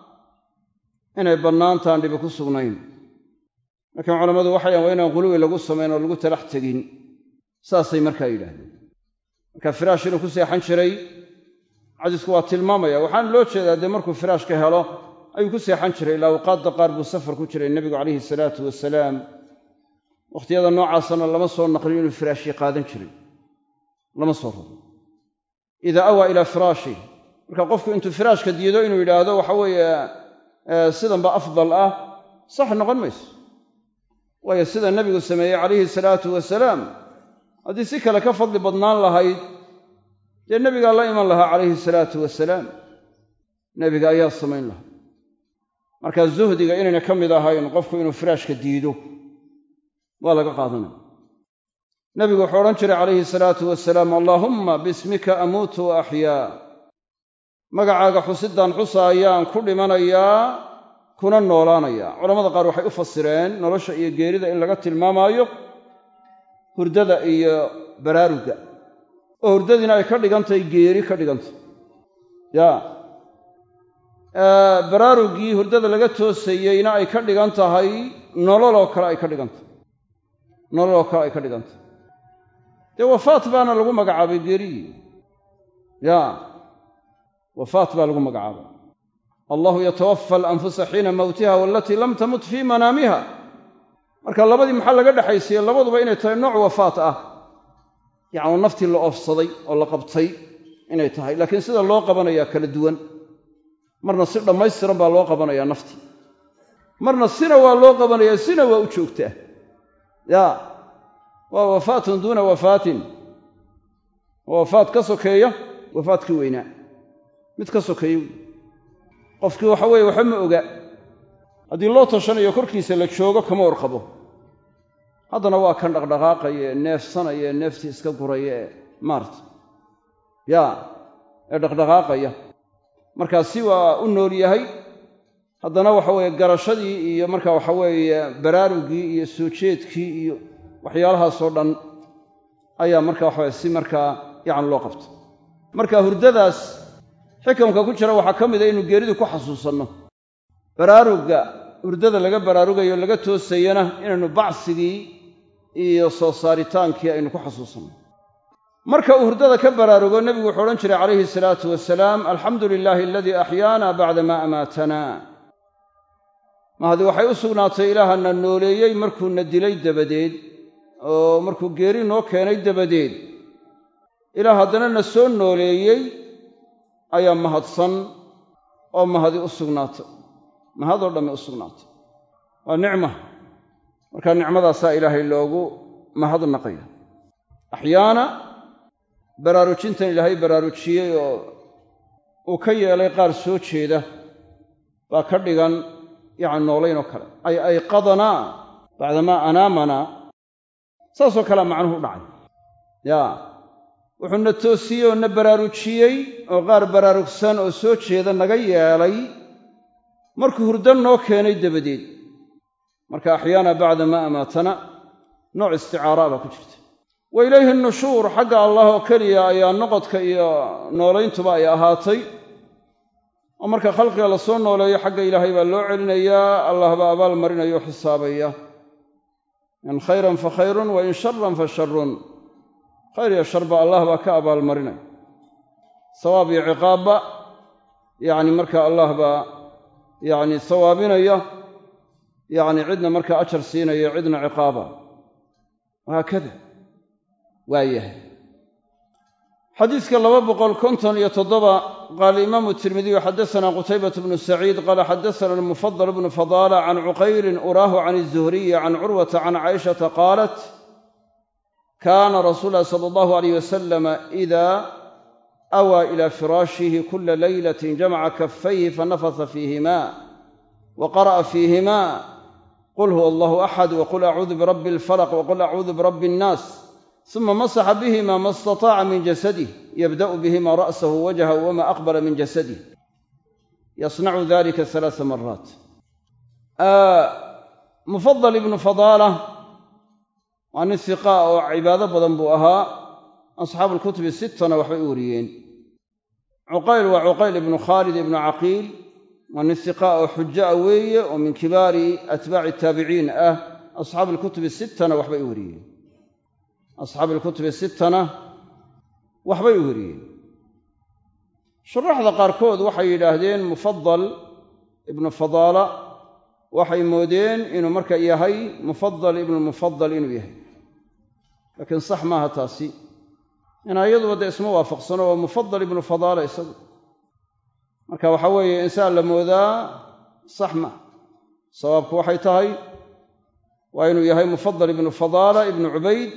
inay bannaantaan dhibi ku sugnayn laakiin culammadu waxayan waa inaan quluwi lagu samayn oo lagu talax tegin saasay markaa yidhaahdeen marka firaash inuu ku seexan jiray xadiisku waa tilmaamaya waxaana loo jeedaa dee markuu firaashka helo ayuu ku seexan jiray ilaa awqaadda qaar buu safar ku jiray nebigu calayhi salaatu wasalaam wakhtiyada noocaasana lama soo naqlin inuu firaashii qaadan jiray lama soo rabo idaa awaa ilaa firaashih marka qofku intuu firaashka diido inuu yidhaahdo waxa weeye sidanba afdal ah sax noqon mayso waayo sida nebigu sameeyey calayhi salaatu wasalaam haddii si kale ka fadli badnaan lahayd dee nebigaa la iman lahaa calayhi salaatu wasalaam nebiga ayaa samayn lahaa markaa zuhdiga inayna ka mid ahayn qofku inuu firaashka diido waa laga qaadanaya nebigu wuxuu odhan jiray calayhi salaatu wasalaam allaahumma bismika amuutu wa axyaa magacaaga xusidaan xusa ayaan ku dhimanayaa kuna noolaanayaa culamada qaar waxay u fasireen nolosha iyo geerida in laga tilmaamaayo hurdada iyo baraarugga oo hurdadiina ay ka dhigantahay geeri ka dhigantay ya baraaruggii hurdada laga toosayeyna ay ka dhigan tahay nololoo kale ay ka dhigantahay nololoo kale ay ka dhigantahay dee wafaat baana lagu magacaabay geerigii ya wafaat baa lagu magacaabay allahu yatawafa alanfusa xiina mowtiha waalatii lam tamut fii manaamiha marka labadii maxaa laga dhexaysiye labaduba inay tahay nooc wafaat ah yacni naftii la oofsaday oo la qabtay inay tahay laakiin sida loo qabanayaa kala duwan marna si dhammaystiran baa loo qabanayaa naftii marna sina waa loo qabanayaa sina waa u joogtaa ya waa wafaatun duuna wafaatin waa wafaat ka sokeeya wafaadkii weynaa mid ka sokeeya qofkii waxa weeye waxba ma oga haddii loo tashanayo korkiisa la joogo kama warqabo haddana waa kan dhaqdhaqaaqaya ee neefsanaya ee neeftii iska guraya ee maarta ya ee dhaqdhaqaaqaya markaasi waa u nool yahay haddana waxa weeye garashadii iyo marka waxa weeye baraaruggii iyo soo jeedkii iyo waxyaalahaasoo dhan ayaa marka waxaweye si markaa yacni loo qabta marka hurdadaas xikamka ku jira waxaa ka mid a inuu geeridu ku xasuusanno baraarugga hurdada laga baraarugayo laga toosayana inaynu bacsigii iyo soo saaritaankii aynu ku xasuusanno marka uu hurdada ka baraarugo nebigu wuxuu odhan jiray calayhi salaatu wasalaam alxamdu lilaahi aladii axyaana bacda maa amaatana mahadi waxay u sugnaatay ilaahana nooleeyey markuuna dilay dabadeed oo markuu geeri noo keenay dabadeed ilaah haddana na soo nooleeyey ayaa mahadsan oo mahadi u sugnaatay mahadoo dhamme u sugnaatay waa nicma markaa nicmadaasaa ilaahay loogu mahadnaqaya axyaana baraarujintan ilaahay baraarujiyey oo uu ka yeelay qaar soo jeeda baa ka dhigan yacni noolayn oo kale ay ayqadanaa bacdamaa anaamanaa saasoo kalea macnuhu u dhacay yaa wuxuuna toosiyey oo na baraarujiyey oo qaar baraarugsan oo soo jeeda naga yeelay markuu hurdo noo keenay dabadeed marka axyaana bacda maa amaatana nooc isticaaraa baa ku jirta wa ilayhi nushuur xagga allah oo keliya ayaa noqodka iyo noolayntuba ay ahaatay oo marka khalqiga la soo nooleeyo xagga ilaahay baa loo celinayaa allah baa abaal marinaya oo xisaabaya in khayran fa khayrun wa in sharan fa sharun khayr iyo sharba allah baa ka abaalmarinaya sawaab iyo ciqaabba yacni marka allah baa yacni sawaabinaya yacni cidna markaa ajar siinaya cidna ciqaaba wahaakada waa yahay xadiiska laba boqol konton iyo toddoba qaala imaamu tirmidiyu xaddasanaa qutaybatu bnu saciid qaala xaddasana almufadal bnu fadaala can cuqayrin uraahu can izuhriyi can curwata can caaishata qaalat kaana rasuul llahi sala allahu alayh wasalama idaa awaa ila firaashihi kula leylatin jamaca kafayhi fanafasa fiihima wa qara'a fiihima qul huwa allahu axad waqul acuudu birabbi alfalaq waqul acuudu birabbi annaas suma masaxa bihima ma istataaca min jasadih yabda'u bihima ra'sahu wajhahu wama aqbala min jasadih yasnacu dalika halaasa maraat mufadal ibnu fadaala waa nin hiqaa oo cibaado badan buu ahaa asxaabu alkutubi sittana waxbay u wariyeen cuqayl waa cuqayl ibnu khaalid ibnu caqiil waa nin hiqaa oo xujo a weeye oo min kibaari atbaaci taabiciin ah asxaabu alkutubi sittana waxbay u wariyeen asxaabu alkutubi sittana waxbay u wariyeen shuraxda qaarkood waxay yidhaahdeen mufadal ibnu fadaala waxay moodeen inuu marka yahay mufadal ibnu mufadal inuu yahay laakiin sax maaha taasi inaa iyaduba dee isma waafaqsano oo mufadal ibnu fadaala isagu marka waxaa weeye insaan la moodaa sax ma sawaabku waxay tahay waa inuu yahay mufadal ibnu fadaala ibnu cubayd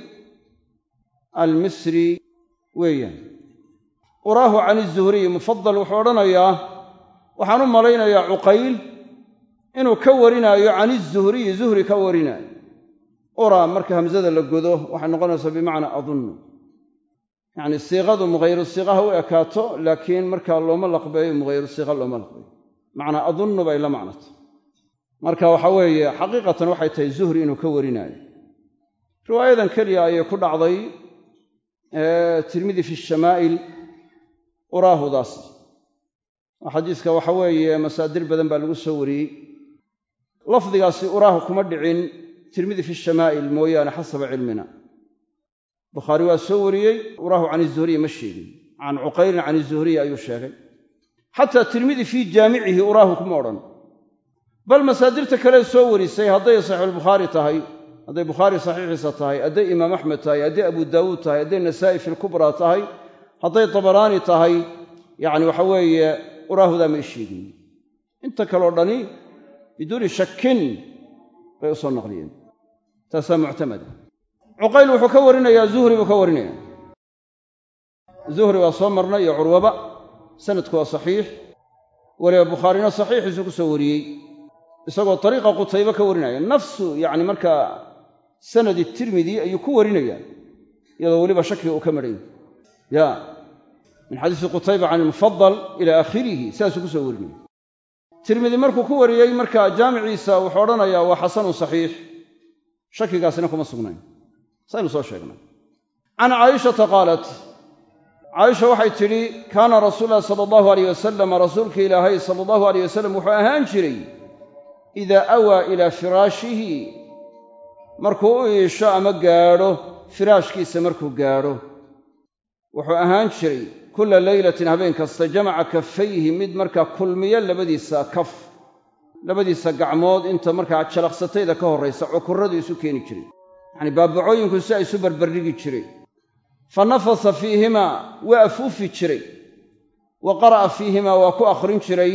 almisri weeyaan uraahu can izuhriy mufadal wuxuu odhanayaa waxaan u malaynayaa cuqayl inuu ka warinaayo can izuhriyi zuhri ka warinaayo uraa marka hamsada la godo waxay noqonaysaa bimacnaa adunnu yacni siiqadu mughayru siiqaha u ekaato laakiin markaa looma laqbeeyo mughayru siiqa looma laqbeeyo macnaa adunnu bay la macnata marka waxa weeye xaqiiqatan waxay tahay zuhri inuu ka warinaayo riwaayadan keliya ayay ku dhacday tirmidi fi shamaa'il uraahudaas oo xadiiska waxa weeye masaadir badan baa lagu soo wariyey lafdigaasi uraahu kuma dhicin tirmidi fi shamaa'il mooyaane xasaba cilmina bukhaari waa soo wariyey uraahu can izuhriyi ma sheegin can cuqaylin can izuhriyi ayuu sheegay xataa tirmidi fii jaamicihi uraahu kuma odhan bal masaadirta kale soo warisay hadday saxiixulbukhaari tahay hadday bukhaari saxiixiisa tahay hadday imaam axmed tahay hadday abu daawuud tahay hadday nasaa'i fi lkubraa tahay hadday tabaraani tahay yacni waxa weeye uraahudaa may sheegin inta kaleo dhani biduuni shakin bay u soo naqliyeen taasaa muctamada cuqayl wuxuu ka warinayaa zuhri buu ka warinaya zuhri waa soo marnay iyo curwaba sanadku waa saxiix weliba bukhaarina saxiixiisu ku soo wariyey isagoo dariiqa qutaybe ka warinaya nafsu yacni markaa sanadi tirmidi ayuu ku warinayaa iyadoo weliba shakiga uu ka madhan ya min xadiisi qutayba can ilmufadal ila aakhirihi sidaasuu ku soo warinaya tirmidi markuu ku wariyey markaa jaamiciisa wuxuu odhanayaa waa xasanun saxiix shakigaasina kuma sugnayn saynu soo sheegnay can caayishata qaalat caaisha waxay tidhi kaana rasuulu llahi sala allahu alayh wasalam rasuulka ilaahay sala allahu alayh wasalam wuxuu ahaan jiray idaa awaa ilaa firaashihi markuu u iisho ama gaadho firaashkiisa markuu gaadho wuxuu ahaan jiray kulla leylatin habeen kasta jamaca kafayhi mid markaa kulmiya labadiisa kaf labadiisa gacmood inta markaa jalaqsatayda ka horraysa cukurradu isu keeni jiray yacanii baabacooyinku si ay isu barbardhigi jiray fa nafasa fiihimaa waa afuufi jiray wa qara'a fiihimaa waa ku akhrin jiray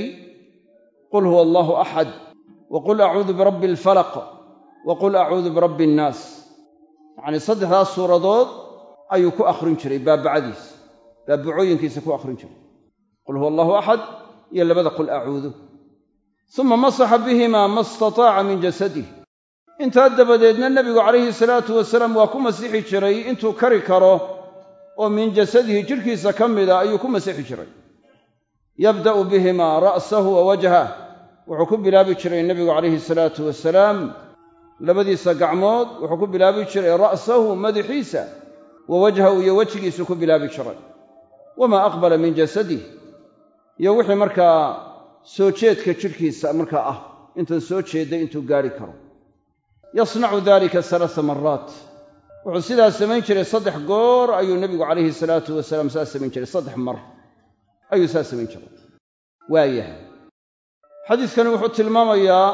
qul huwa allaahu axad wa qul acuudu birabbi alfalaq wa qul acuudu birabbi annaas yacnii saddexdaas suuradood ayuu ku akhrin jiray baabacadiisa baabacooyinkiisa ku akhrin jiray qul huwa allahu axad iyo labada qul acuudu suma masaxa bihimaa ma istataaca min jasadih intaa dabadeedna nebigu calayhi salaatu wasalaam waa ku masixi jiray intuu kari karo oo min jasadihi jidhkiisa ka mida ayuu ku masixi jiray yabda'u bihimaa ra'sahu wa wajhah wuxuu ku bilaabi jiray nebigu calayhi salaatu wasalaam labadiisa gacmood wuxuu ku bilaabi jiray ra'sahu madaxiisa wa wajhahu iyo wejigiisu ku bilaabi jiray wamaa aqbala min jasadih iyo wixii markaa soo jeedka jidhkiisa markaa ah intan soo jeedday intuu gaadhi karo yasnacu dalika salaasa maraat wuxuu sidaas samayn jiray saddex goor ayuu nebigu calayhi salaatu wasalaam saas samayn jiray saddex mar ayuu saas samayn jiray waayahay xadiiskani wuxuu tilmaamayaa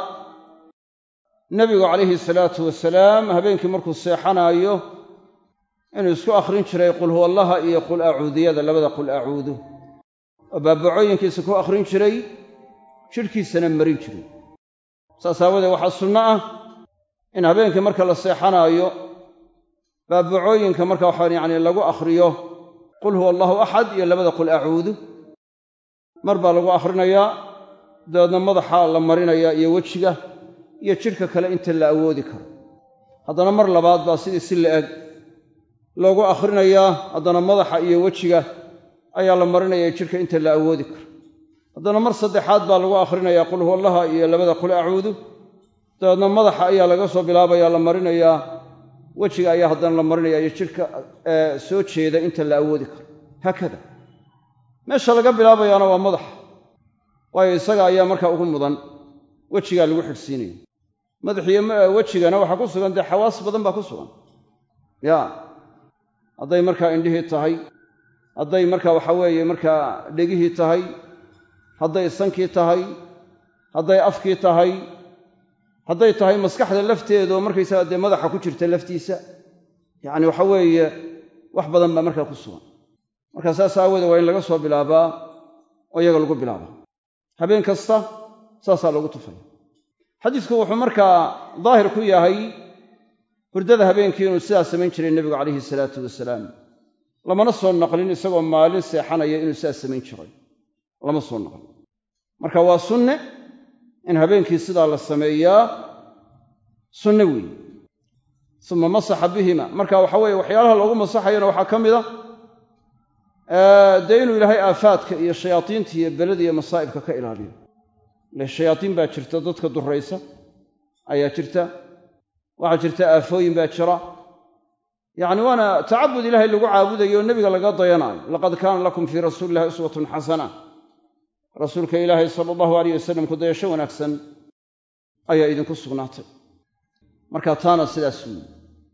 nebigu calayhi salaatu wasalaam habeenkii markuu seexanaayo inuu isku akhrin jiray qul huwa allaha iyo qul acuudiyada labada qul acuudu oo baabacooyinkiisa ku akhrin jiray jidhkiisana marin jiray saas aawadeed waxaa sunno ah in habeenkii marka la seexanaayo baabacooyinka marka waxaa yacni lagu akhriyo qul huwa allahu axad iyo labada qul acuudu mar baa lagu akhrinayaa dabeedna madaxa la marinayaa iyo wejiga iyo jidhka kale inta la awoodi karo haddana mar labaad baa sidii si la-eg loogu akhrinayaa haddana madaxa iyo wejiga ayaa la marinaya jidhka inta la awoodi karo haddana mar saddexaad baa lagu akhrinayaa qul huwa allaha iyo labada qul acuudu dabeedna madaxa ayaa laga soo bilaabaya la marinayaa wejiga ayaa haddana la marinaya iyo jidhka soo jeeda inta la awoodi karo haakada meesha laga bilaabayaana waa madaxa waayo isaga ayaa markaa ugu mudan wejigaa lagu xidhsiinaya madaxiyo wejigana waxaa ku sugan dee xawaas badan baa ku sugan ya hadday markaa indhihii tahay hadday markaa waxa weeye markaa dhegihii tahay hadday sankii tahay hadday afkii tahay hadday tahay maskaxda lafteedu oo markaysaga dee madaxa ku jirta laftiisa yacni waxa weeye wax badan baa markaa ku sugan marka saas aawoodee waa in laga soo bilaabaa oo iyaga lagu bilaaba habeen kasta saasaa loogu tufaya xadiisku wuxuu markaa daahir ku yahay hurdada habeenkii inuu sidaas samayn jiray nebigu calayhi salaatu wasalaam lamana soo naqlin isagoo maalin seexanaya inuu sidaas samayn jiray lama soo naqlin marka waa sunne in habeenkii sidaa la sameeyaa sunne weeye uma masaxa bihima marka waxa weeye waxyaalaha loogu masaxayana waxaa ka mid a dee inuu ilaahay aafaadka iyo shayaadiinta iyo belada iyo masaa'ibka ka ilaaliyo ile shayaadiin baa jirta dadka durraysa ayaa jirta waxaa jirta aafooyin baa jira yacni waana tacabud ilaahay lagu caabudayo oo nebiga laga dayanaayo laqad kaana lakum fii rasuuli illahi uswatun xasana rasuulka ilaahay sala allahu alayh wasalam ku dayasho wanaagsan ayaa idinku sugnaatay marka taana sidaas weyi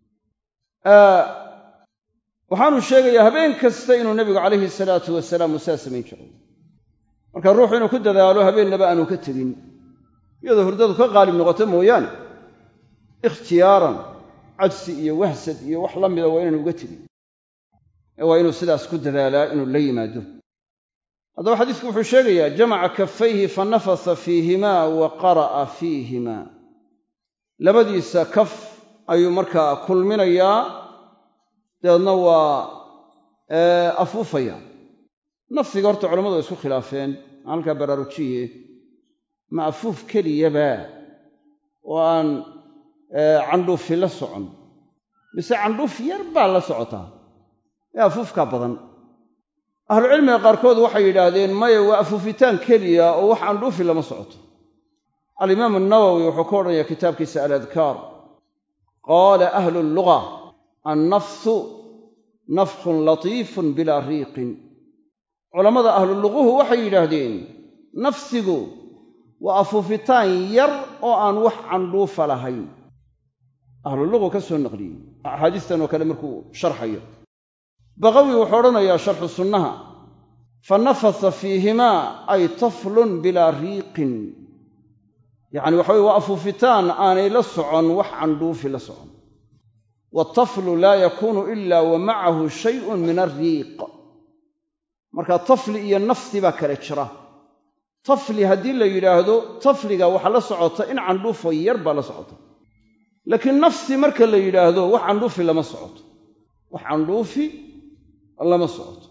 waxaanu sheegayaa habeen kasta inuu nebigu calayhi salaatu wasalaam uu saa samayn jiray marka ruuxu inuu ku dadaalo habeennaba aanu ka tegin iyadoo hurdadu ka qaalib noqoto mooyaane ikhtiyaaran cajsi iyo wahsad iyo wax la mida waa inaanu uga tegin ee waa inuu sidaas ku dadaalaa inuu la yimaado haddaba xadiisku wuxuu sheegayaa jamaca kafayhi fa nafasa fiihimaa wa qara'a fiihimaa labadiisa kaf ayuu markaa kulminayaa dabeedna waa afuufaya nafsiga horta culammadu way isku khilaafeen halkaa baraarujiye ma afuuf keliyaba oo aan candhuufi la socon mise candhuuf yar baa la socotaa ee afuufkaa badan ahlucilmiga qaarkood waxay yidhaahdeen maya waa afuufitaan keliya oo wax candhuufi lama socoto alimaamu nawowi wuxuu ka odhanaya kitaabkiisa aladkaar qaala ahlu lluga annafsu nafkhun latiifun bilaa riiqin culammada ahluluquhu waxay yidhaahdeen nafsigu waa afuufitaan yar oo aan wax candhuufa lahayn ahluluqu ka soo naqliyey axaadiistan oo kale markuu sharxayo baqawi wuxuu odhanayaa sharxu sunnaha fa nafasa fiihimaa ay taflun bilaa riiqin yacni waxa weye waa afuufitaan aanay la socon wax candhuufi la socon wataflu laa yakuunu ila wa macahu shayun min alriiq marka tafli iyo nafsi baa kale jira tafli haddii la yidhaahdo tafliga waxa la socota in candhuufo yar baa la socota laakiin nafsi marka la yidhaahdo wax candhuufi lama socoto wax candhuufi lama socoto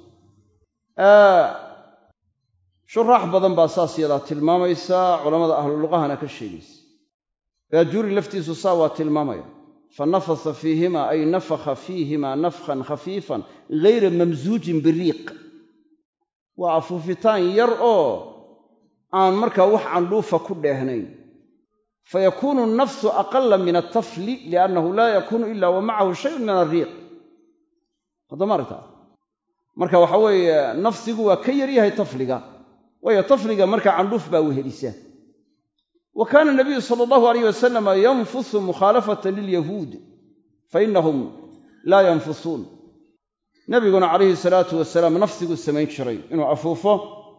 shuraax badan baa saas yadaa tilmaamaysa culammada ahluluqahana ka sheegaysa baajuuri laftiisu saa waa tilmaamaya fa nafasa fiihima ay nafakha fiihima nafkhan khafiifan ghayra mamsuujin biriiq waa afuufitaan yar oo aan markaa wax candhuufa ku dheehnayn fayakuunu nafsu aqala min altafli liannahu laa yakuunu ila wa macahu shayun min alriiq haddama aragtaa marka waxa weeye nafsigu waa ka yar yahay tafliga waayo tafliga markaa candhuuf baa wehelisa wa kaana nabiyu sala allahu alayh wasalama yanfusu mukhaalafatan lilyahuud fainahum laa yanfusuun nabiguna calayhi salaatu wasalaam nafsiguu samayn jiray inuu afuufo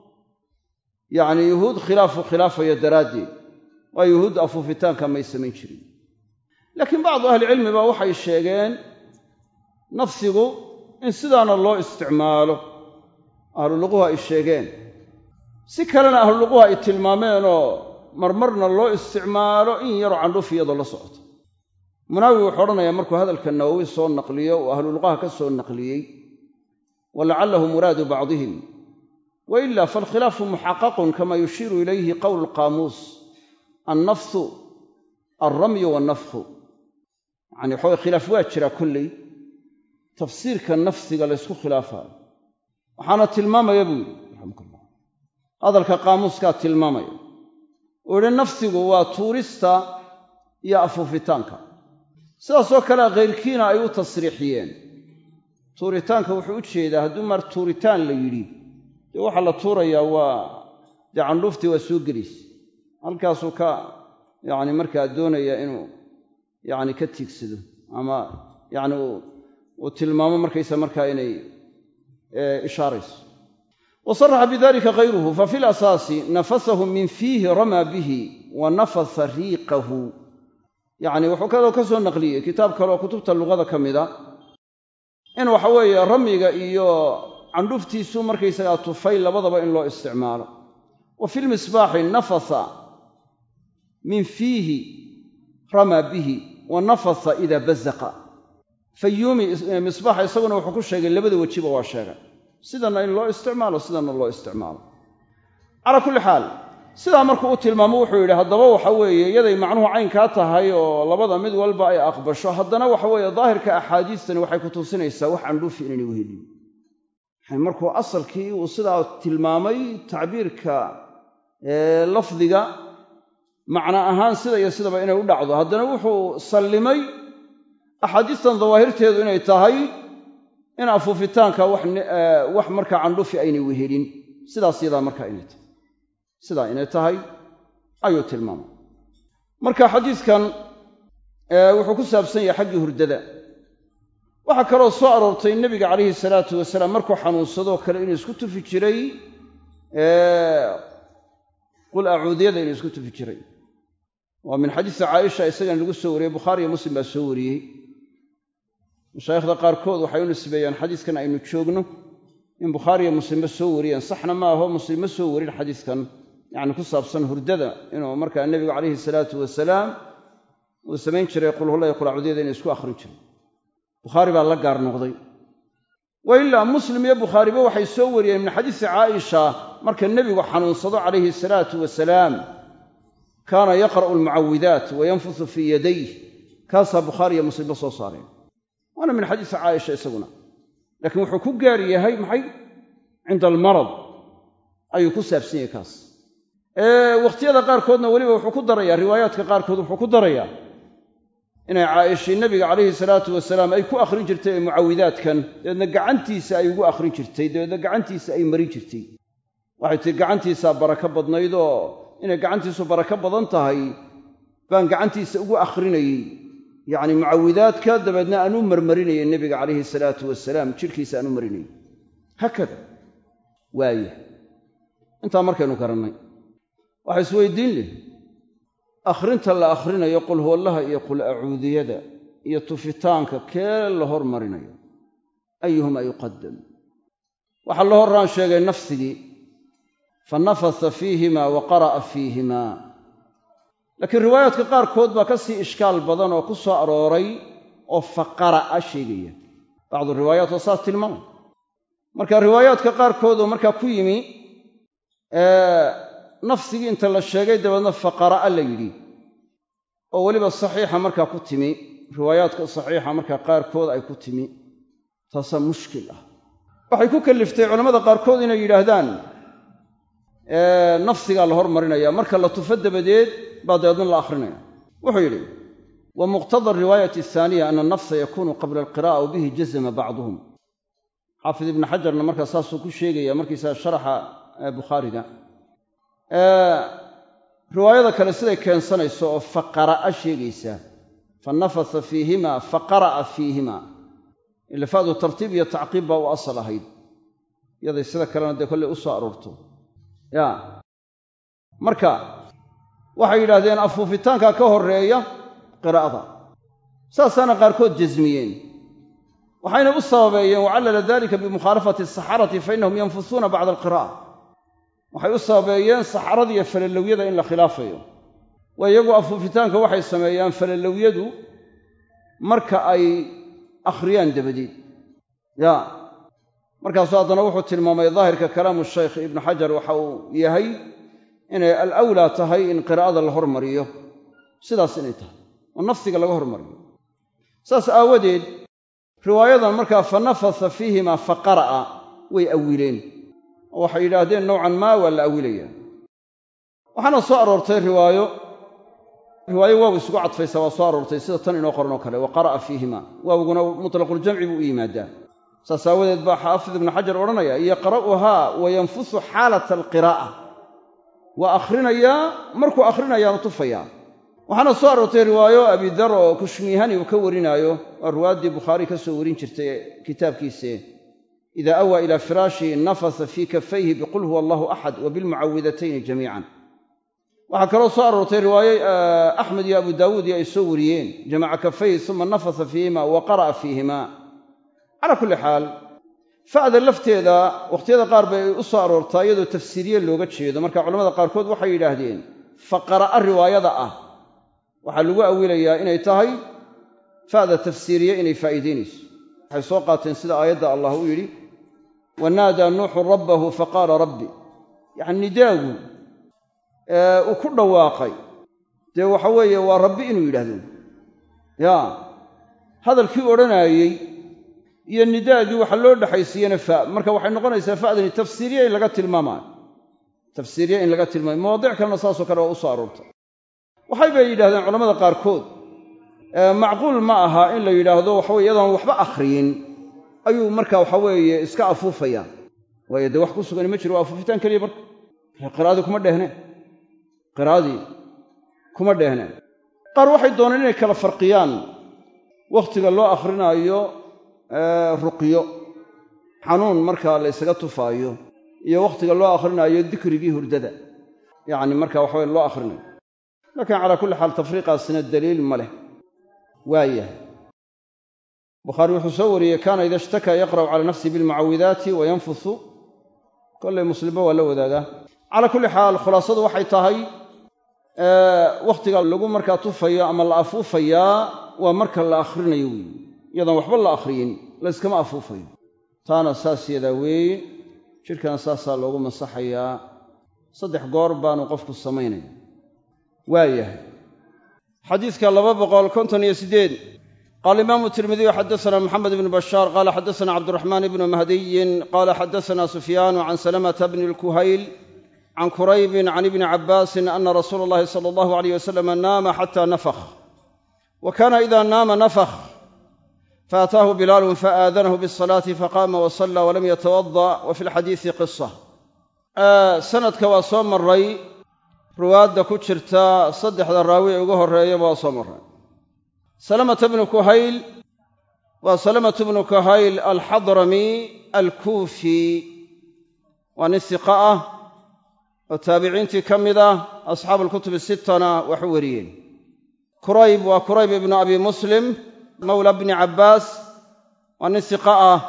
yacni yuhuud khilaafu khilaafayo daraaddeed waa yuhuud afuufitaanka may samayn jirin laakiin bacdu ahlicilmiba waxay sheegeen nafsigu in sidaana loo isticmaalo ahluluquhu ay sheegeen si kalena ahluluquhu ay tilmaameenoo marmarna loo isticmaalo in yaroo candhuuf iyadoo la socoto munaawi wuxuu odhanayaa markuu hadalka nawowi soo naqliyo uu ahluluqaha ka soo naqliyey walacalahu muraadu bacdihim wa ila faalkhilaafu muxaqaqun kama yushiiru ilayhi qowlu lqaamuus annafsu alramyu wannafkhu yacani waxaway khilaaf waa jiraa kolley tafsiirka nafsiga laysku khilaafaayo waxaana tilmaamaya buu yidhi raximukullah hadalka qaamuuskaa tilmaamaya uu yidhi nafsigu waa tuurista iyo afuufitaanka sidaasoo kalea khayrkiina ay u tasriixiyeen tuuritaanka wuxuu u jeedaa hadduu mar tuuritaan la yidhi dee waxaa la tuurayaa waa dee candhuuftii waa soo gelaysa halkaasuu ka yacni markaa doonaya inuu yacni ka tiigsado ama yacni uu tilmaamo markaysa markaa inay ishaarayso wa saraxa bidalika hayruhu fa fi lasaasi nafasahu min fiihi ramaa bihi wa nafasa riiqahu yacni wuxuu kaloo ka soo naqliyey kitaab kaleoo kutubta luqada ka mida in waxa weeye ramyiga iyo candhuftiisuu markaysagaa tufay labadaba in loo isticmaalo wa fi lmisbaaxi nafasa min fiihi ramaa bihi wa nafasa idaa bazaqa fayuumi misbaaxa isaguna wuxuu ku sheegay labada wejiba waa sheegay sidanna in loo isticmaalo sidanna loo isticmaalo calaa kulli xaal sidaa markuu u tilmaamo wuxuu yidhi haddaba waxa weeye iyaday macnuhu caynkaa tahay oo labada mid walba ay aqbasho haddana waxa weeye daahirka axaadiistani waxay ku tusinaysaa wax candhuufi inaynay wehelin markuu asalkii uu sidaa tilmaamay tacbiirka lafdiga macno ahaan sida iyo sidaba inay u dhacdo haddana wuxuu sallimay axaadiistan dawaahirteedu inay tahay in afuufitaanka wax markaa candhufi aynay wehelin sidaas yadaa markaa inay tahay sidaa inay tahay ayuu tilmaamay marka xadiidkan wuxuu ku saabsan yahay xaggii hurdada waxaa kaloo soo aroortay nebiga calayhi salaatu wasalaam markuu xanuunsadoo kale inuu isku tufi jiray qul acuudiyada inuu isku tufi jiray waa min xadiisi caaisha isagana lagu soo wariyey bukhaari iyo muslim baa soo wariyey mashaayikhda qaarkood waxay u nisbeeyaan xadiiskan aynu joogno in bukhaariyo muslimba soo wariyeen saxna ma aho muslim ma soo warin xadiiskan yacni ku saabsan hurdada inuu markaa nebigu calayhi salaatu wasalaam uu samayn jiray qulhulla iyo qulacudyada inay isku akhrin jiray bukhaari baa la gaar noqday wa ilaa muslim iyo bukhaariba waxay soo wariyeen min xadiisi caaisha marka nebigu xanuunsado calayhi salaatu wasalaam kaana yaqra'u almucawidaat wa yanfusu fii yadayh kaasaa bukhaari iyo muslimba soo saareen waana min xadiisi caaisha isaguna laakiin wuxuu ku gaar yahay maxay cinda almarad ayuu ku saabsan yahay kaas wakhtiyada qaarkoodna weliba wuxuu ku darayaa riwaayaadka qaarkood wuxuu ku darayaa inay caaishii nebiga calayhi salaatu wasalaam ay ku akhrin jirtay ee mucawidaadkan dabeedna gacantiisa ay ugu akhrin jirtay dabeedna gacantiisa ay marin jirtay waxay tihi gacantiisaa barako badnayd oo inay gacantiisu barako badan tahay baan gacantiisa ugu akhrinayey yacni mucawidaadka dabeedna aan u marmarinayay nebiga calayhi salaatu wasalaam jidhkiisa aan u marinayay haakada waaya intaa markaynu garannay waxa isweydiin leh akhrinta la akhrinayo qul huwallaha iyo qul acuudiyada iyo tufitaanka kee la hormarinayo ayuhuma yuqadam waxaa la horraan sheegay nafsigii fa nafasa fiihima wa qara'a fiihima laakiin riwaayaadka qaarkood baa ka sii ishkaal badan oo ku soo arooray oo faqara'a sheegaya bacdu riwaayaat waa saas tilmaamay marka riwaayaadka qaarkood oo markaa ku yimi nafsigii inta la sheegay dabeedna faqara'a la yidhi oo weliba saxiixa markaa ku timi riwaayaadka saxiixa markaa qaarkood ay ku timi taasaa mushkil ah waxay ku kalliftay culammada qaarkood inay yidhaahdaan nafsigaa la hormarinaya marka la tufo dabadeed baa dabeedna la akhrinaya wuxuu yidhi wa muqtada ariwaayati ahaaniya ana anafsa yakunu qabla alqira'a w bihi jazama bacduhum xaafid ibnu xajarna markaa saasuu ku sheegaya markiisaa sharaxa bukhaariga riwaayada kale siday keensanayso oo faqara'a sheegaysaa fa nafasa fiihima fa qara'a fiihima ilafaadu tartiib iyo tacqiib baa u asal ahayd yaday sida kalena dee kolley u soo aroorto ya marka waxay yidhaahdeen afuufitaanka ka horreeya qiraa'ada saasaana qaarkood jasmiyeen waxayna u sababeeyeen wacallala dalika bimukhaalafati asaxarati fa innahum yanfusuuna bacda alqira'a waxay u sababeeyeen saxarada iyo falalowyada in la khilaafayo waa iyagu afuufitaanka waxay sameeyaan falalowyadu marka ay akhriyaan dabadeed ya markaasuu haddana wuxuu tilmaamay daahirka kalaamu shaykh ibnu xajar waxa uu yahay inay alawlaa tahay in qiraa'ada la hormariyo sidaas inay tahay oo nafsiga laga hormariyo saas aawadeed riwaayadan markaa fa nafasa fiihima fa qara'a way awileen oo waxay yidhaahdeen nowcan maa waa la awilayaa waxaana soo aroortay riwaayo riwaayo waaw isugu cadfaysa waa soo aroortay sida tan inoo qoran oo kale wa qara'a fiihima waawguna mutlaquljamci buu u yimaadaa saas aawadeed baa xaafid ibnu xajar odhanaya yaqra'uhaa wa yanfusu xaalata alqiraa'a waa akhrinayaa markuu akhrinayaanu tufayaa waxaana soo aroortay riwaayo abidar oo kushmiihani uu ka warinaayo waa riwaayaddii bukhaari ka soo warin jirtay kitaabkiise ida awaa ila firaashi nafasa fii kafayhi biqul huwa allahu axad wa bilmucawidatayni jamiican waxaa kaloo soo aroortay riwaaye axmed iyo abu daawuud iyo ay soo wariyeen jamaca kafayhi uma nafasa fiihima wa qara'a fiihima calaa kulli xaal fa'da lafteeda wakhtiyada qaar bay u soo aroortaa iyadoo tafsiiriye looga jeedo marka culamada qaarkood waxay yidhaahdeen faqara'a riwaayada ah waxaa lagu awilayaa inay tahay fa'da tafsiiriye inay faa'iidaynayso waxay soo qaateen sida aayadda allah u yidhi wanaadaa nuuxu rabbahu faqaala rabbi yacni nidaagu uu ku dhawaaqay dee waxa weeye waa rabbi inuu yidhaahdo yaa hadalkii odhanaayey iyo nidaagii waxa loo dhexaysiiyena fa marka waxay noqonaysaa fa'dani tafsiiriye in laga tilmaamaayo tafsiiriye in laga tilmaamayo mawaadic kalena saasoo kale waa u soo aroortay waxay bay yidhahdeen culamada qaarkood macquul ma aha in la yidhaahdo waxaweye iyadoon waxba akhriyin ayuu marka waxa weeye iska afuufaya waayo dee wax ku sugani ma jiro waa afuufitaan keliya marka qiraa'adii kuma dheehneen qiraa'adii kuma dheehneen qaar waxay dooneen inay kala farqiyaan wakhtiga loo akhrinaayo ruqyo xanuun markaa la ysaga tufaayo iyo wakhtiga loo akhrinayo dikrigii hurdada yacni marka waxa weye loo akhrinayo laakiin calaa kulli xaal tafriiqaasina daliil ma leh waayahay bukhaari wuxuu soo wariyey kaana ida ishtakaa yaqra'u cala nafsihi bilmucawidaati wa yanfusu kollay muslimba waa la wadaagaa calaa kulli xaal khulaasadu waxay tahay wakhtiga lagu markaa tufayo ama la afuufayaa waa marka la akhrinayo weeye iyadoon waxba la akhriyin la yskama afuufayo taana saas yadaa weeye jidhkana saasaa loogu masaxayaa saddex goor baanu qofku samaynaya waayahay xadiidka laba boqol konton iyo siddeed qaala imaamu tirmidiyu xaddasanaa moxamed ibnu bashaar qaala xaddasanaa cabdiraxmaan ibnu mahdiyin qaala xaddasanaa sufyaanu can salamata bni lkuhayl can kuraybin can ibni cabbaasin ana rasuula allahi sala allahu alayh wasalam naama xata nafakh wa kaana ida naama nafakh faataahu bilaalun faaadanahu bisalaati faqaama wasalla walam yatawada wa fi lxadiisi qisa sanadka waa soo maray ruwaadda ku jirta saddexda raawi ee ugu horreeyaba waa soo maray salamata bnu kuhayl waa salamatu bnu kuhayl alxadrami alkuufi waa nin siqa ah oo taabiciintii ka mid ah asxaabu alkutubi sittana wax u wariyeen kurayb waa kurayb ibnu abi muslim mawla bni cabbaas waa nin siqa ah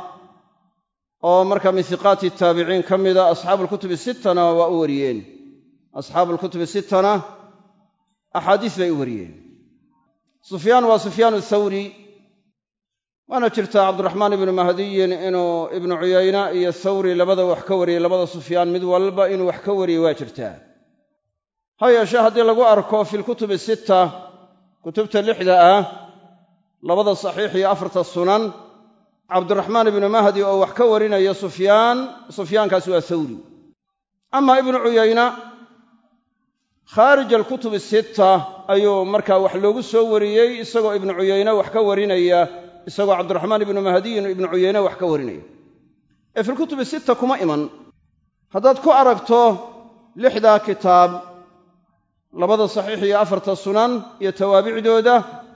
oo marka min siqaati taabiciin ka mida asxaabu alkutubi sittana waa u wariyeen asxaabu alkutubi sittana axaadiis bay u wariyeen sufyaan waa sufyaan athawri waana jirtaa cabdiraxmaan ibnu mahdiyin inuu ibnu cuyayna iyo thawri labada wax ka wariyey labada sufyaan mid walba inuu wax ka wariyey waa jirtaa ha yeeshee haddii lagu arko fi lkutubi sitta kutubta lixda ah labada saxiix iyo afarta sunan cabdiraxmaan ibnu mahdi oo wax ka warinaya sufyaan sufyaankaasi waa thawri ama ibnu cuyayna khaarij alkutubi sitta ayuu markaa wax loogu soo wariyey isagoo ibnu cuyayne wax ka warinaya isagoo cabdiraxmaan ibnu mahdiyin ibnu cuyayne wax ka warinaya ee filkutubi sitta kuma iman haddaad ku aragto lixdaa kitaab labada saxiix iyo afarta sunan iyo tawaabicdooda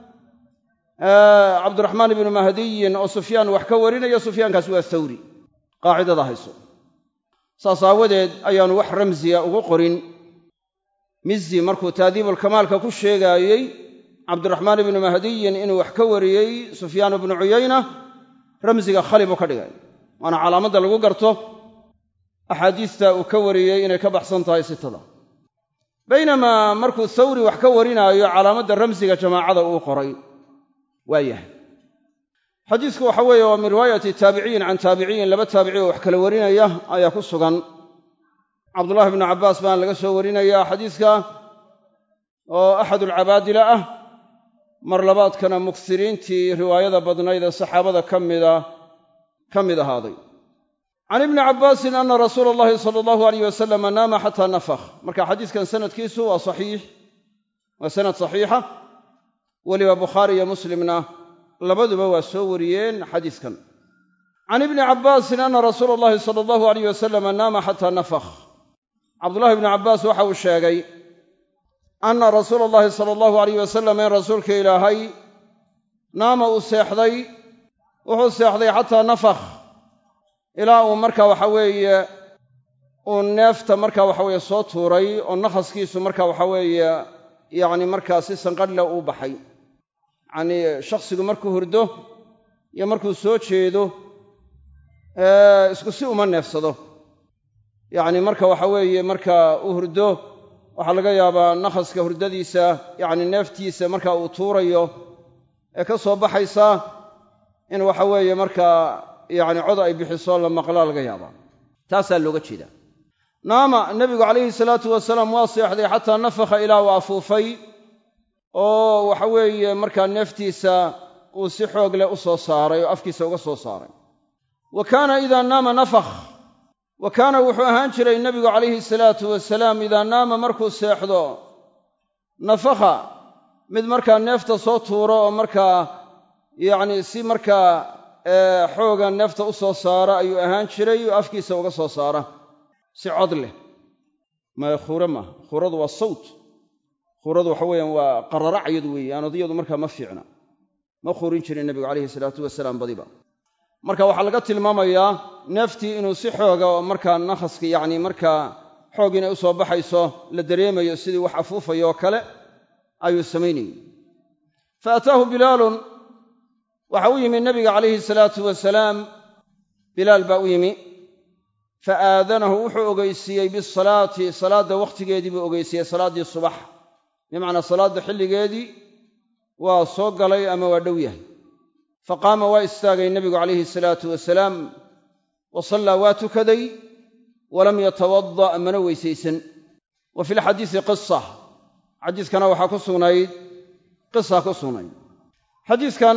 cabdiraxmaan ibnu mahdiyin oo sufyaan wax ka warinaya sufyaankaasi waa thawri qaacidada hayso saas aawadeed ayaanu wax ramsiya ugu qorin mizi markuu taadiibulkamaalka ku sheegaayey cabdiraxmaan ibnu mahdiyin inuu wax ka wariyey sufyaan ibnu cuyayna ramsiga khali buu ka dhigay waana calaamadda lagu garto axaadiista uu ka wariyey inay ka baxsan tahay sitada baynamaa markuu thawri wax ka warinaayo calaamadda ramsiga jamaacada uu qoray waa yahay xadiisku waxa weeye waa min riwaayati taabiciyin can taabiciyin laba taabici oo wax kala warinaya ayaa ku sugan cabdullahi bnu cabbaas baan laga soo warinayaa xadiiska oo axadulcabaadila ah mar labaadkana muksiriintii riwaayada badnayd ee saxaabada ka mida ka mid ahaaday can ibni cabbaasin ana rasuula allahi sala allahu alayh wasalama naama xataa nafakh marka xadiiskan sanadkiisu waa saxiix waa sanad saxiixa weliba bukhaari iyo muslimna labaduba waa soo wariyeen xadiiskan can ibni cabbaasin ana rasuula allahi sala allahu alayh wasalama naama xataa nafakh cabdullahi ibnu cabbaas waxa uu sheegay anna rasuula allahi sala allahu alayh wasalam in rasuulka ilaahay naama uu seexday wuxuu seexday xataa nafakh ilaa uu marka waxa weeye uu neefta marka waxa weeye soo tuuray oo nakhaskiisu marka waxa weeye yacni markaa si sanqadhle uu baxay yacnii shakhsigu markuu hurdo iyo markuu soo jeedo isku si uma neefsado yacni marka waxa weeye marka uu hurdo waxaa laga yaabaa nakhaska hurdadiisa yacni neeftiisa marka uu tuurayo ee ka soo baxaysa in waxa weeye markaa yacni cod ay bixiso la maqlaa laga yaabaa taasaa looga jeedaa naama nebigu calayhi salaatu wasalaam waa seexday xataa nafakha ilaa uu afuufay oo waxa weeye markaa neeftiisa uu si xoog leh u soo saaray oo afkiisa uga soo saaray wa kaana idaa naama nafakh wa kaana wuxuu ahaan jiray nebigu calayhi salaatu wasalaam idaa naama markuu seexdo nafakha mid markaa neefta soo tuuro oo markaa yacni si markaa xooga neefta u soo saara ayuu ahaan jiray oo afkiisa uga soo saara si cod leh maya khuure maaha khuuradu waa sawt khuuradu waxa weeyaan waa qararacyadu weeye aanodiyadu markaa ma fiicna ma khuurin jirin nebigu calayhi salaatu wasalaam badiba marka waxaa laga tilmaamayaa neeftii inuu si xooga oo markaa nakhaska yacni markaa xoog inay u soo baxayso la dareemayo sidii wax afuufayo oo kale ayuu samaynayey fa ataahu bilaalun waxa u yimi nebiga calayhi salaatu wasalaam bilaal baa u yimi fa aadanahu wuxuu ogeysiiyey bisalaati salaadda wakhtigeedii buu ogeysiiyey salaaddii subax bimacnaa salaadda xilligeedii waa soo galay ama waa dhow yahay fa qaama waa istaagay nebigu calayhi salaatu wasalaam wa sallaa waa tukaday walam yatawada' mana weysaysan wa fi lxadiisi qisa xadiiskana waxaa ku sugnayd qisa ku sugnayd xadiiskan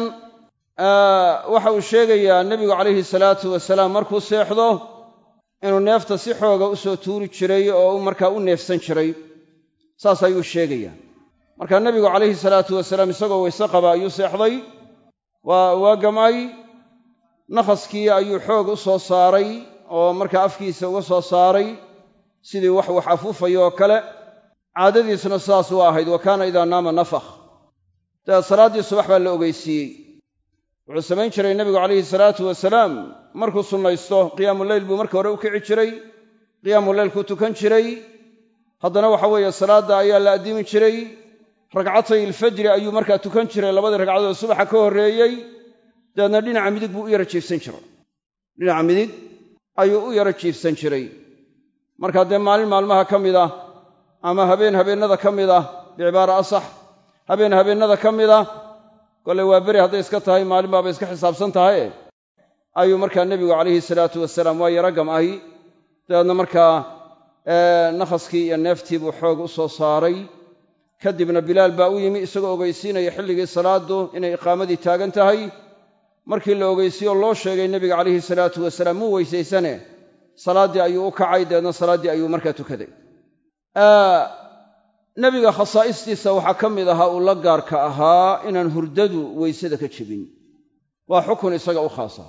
waxa uu sheegayaa nebigu calayhi salaatu wasalaam markuu seexdo inuu neefta si xooga u soo tuuri jiray oo markaa u neefsan jiray saas ayuu sheegayaa marka nebigu calayhi salaatu wasalaam isagoo weyse qaba ayuu seexday waa waa gamay nakhaskii ayuu xoog u soo saaray oo markaa afkiisa uga soo saaray sidii wax wax afuufayo oo kale caadadiisna sidaas u ahayd wa kaana idaa naama nafakh dabeed salaaddii subax baa la ogeysiiyey wuxuu samayn jiray nebigu calayhi salaatu wasalaam markuu sunnaysto qiyaamuleyl buu marka hore u kici jiray qiyaamulleylkuu tukan jiray haddana waxa weeye salaadda ayaa la addimi jiray ragcatay ilfajri ayuu markaa tukan jiray labadii ragcadood subaxa ka horreeyey dabeedna dhinaca midig buu u yara jiifsan jiray dhinaca midig ayuu u yara jiifsan jiray markaa dee maalin maalmaha ka mid ah ama habeen habeennada ka mid ah bicibaara asax habeen habeennada ka mid ah kolley waa beri hadday iska tahay maalin baaba iska xisaabsan tahaye ayuu markaa nebigu calayhi salaatu wasalaam waa yara gam'ay dabeedna markaa nakhaskii iyo neeftii buu xoog u soo saaray kadibna bilaal baa u yimi isagoo ogeysiinaya xilligii salaaddu inay iqaamadii taagan tahay markii la ogeysiiyo loo sheegay nebiga calayhi salaatu wasalaam muu weysaysane salaaddii ayuu u kacay dabeedna salaaddii ayuu markaa tukaday nebiga khasaa'istiisa waxaa ka mid ahaa uu la gaarka ahaa inaan hurdadu weysada ka jebin waa xukun isaga u khaasa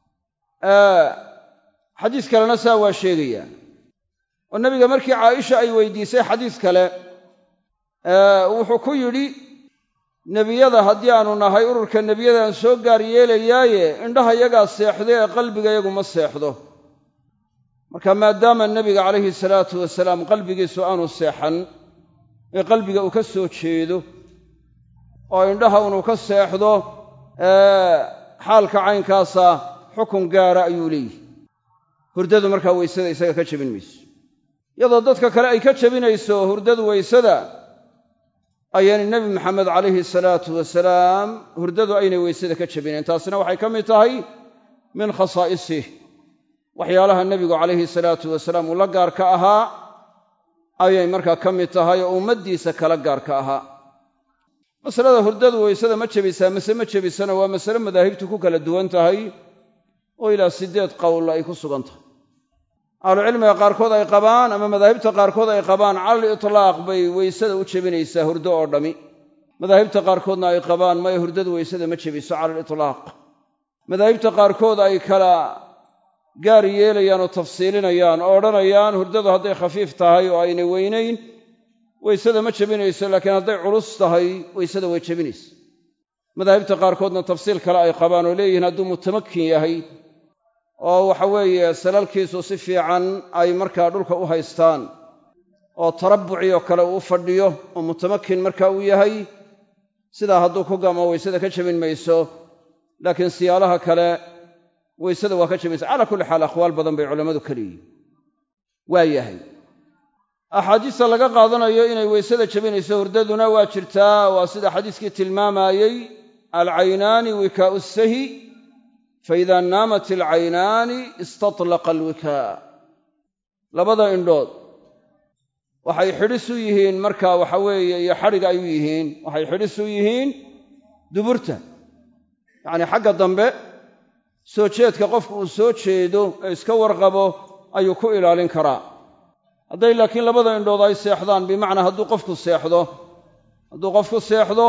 xadiis kalena saa waa sheegayaa oo nebiga markii caaisha ay weydiisay xadiis kale wuxuu ku yidhi nebiyada haddii aanu nahay ururka nebiyadaan soo gaar yeelayaaye indhaha yagaa seexda ee qalbigayagu ma seexdo marka maadaama nebiga calayhi salaatu wasalaam qalbigiisu aanu seexan ee qalbiga uu ka soo jeedo oo indhaha unuu ka seexdo xaalka caynkaasa xukun gaara ayuu leeyihi hurdadu markaa weysada isaga ka jebin mayso iyadoo dadka kale ay ka jebinayso hurdadu weysada ayaynay nebi maxamed calayhi salaatu wasalaam hurdadu aynay weysada ka jebinayn taasina waxay ka mid tahay min khasaa'isih waxyaalaha nebigu calayhi salaatu wasalaam uu la gaarka ahaa ayay markaa ka mid tahay oo ummaddiisa kala gaarka ahaa masalada hurdadu weysada ma jebisaa mase ma jebisana waa masale madaahibtu ku kala duwan tahay oo ilaa siddeed qowl ay ku sugan tahay ahlucilmiga qaarkood ay qabaan ama madaahibta qaarkood ay qabaan calal itlaaq bay weysada u jebinaysaa hurdo oo dhammi madaahibta qaarkoodna ay qabaan maya hurdadu weysada ma jebiso calal itlaaq madaahibta qaarkood ay kala gaar yeelayaan oo tafsiilinayaan oo odhanayaan hurdadu hadday khafiif tahay oo aynay weynayn weysada ma jebinayso laakiin hadday culus tahay weysada way jebinaysa madaahibta qaarkoodna tafsiil kale ay qabaan oo leeyihiin hadduu mutamakin yahay oo waxa weeye salalkiisu si fiican ay markaa dhulka u haystaan oo tarabbuci oo kale uu u fadhiyo oo mutamakin marka uu yahay sidaa hadduu ku gamo weysada ka jebin mayso laakiin siyaalaha kale weysada waa ka jabaysa calaa kulli xaal aqwaal badan bay culammadu ka leeyihin waa yahay axaadiista laga qaadanayo inay weysada jabinayso hurdaduna waa jirtaa waa sida xadiiskii tilmaamayey alcaynaani wikaau sahi faida naamat alcaynaani istatlaqa alwikaa labada indhood waxay xidhis u yihiin marka waxa weeye iyo xadhig ay u yihiin waxay xidhis u yihiin duburta yacnii xagga dambe soo jeedka qofku uu soo jeedo ee iska warqabo ayuu ku ilaalin karaa hadday laakiin labada indhood ay seexdaan bimacnaa hadduu qofku seexdo hadduu qofku seexdo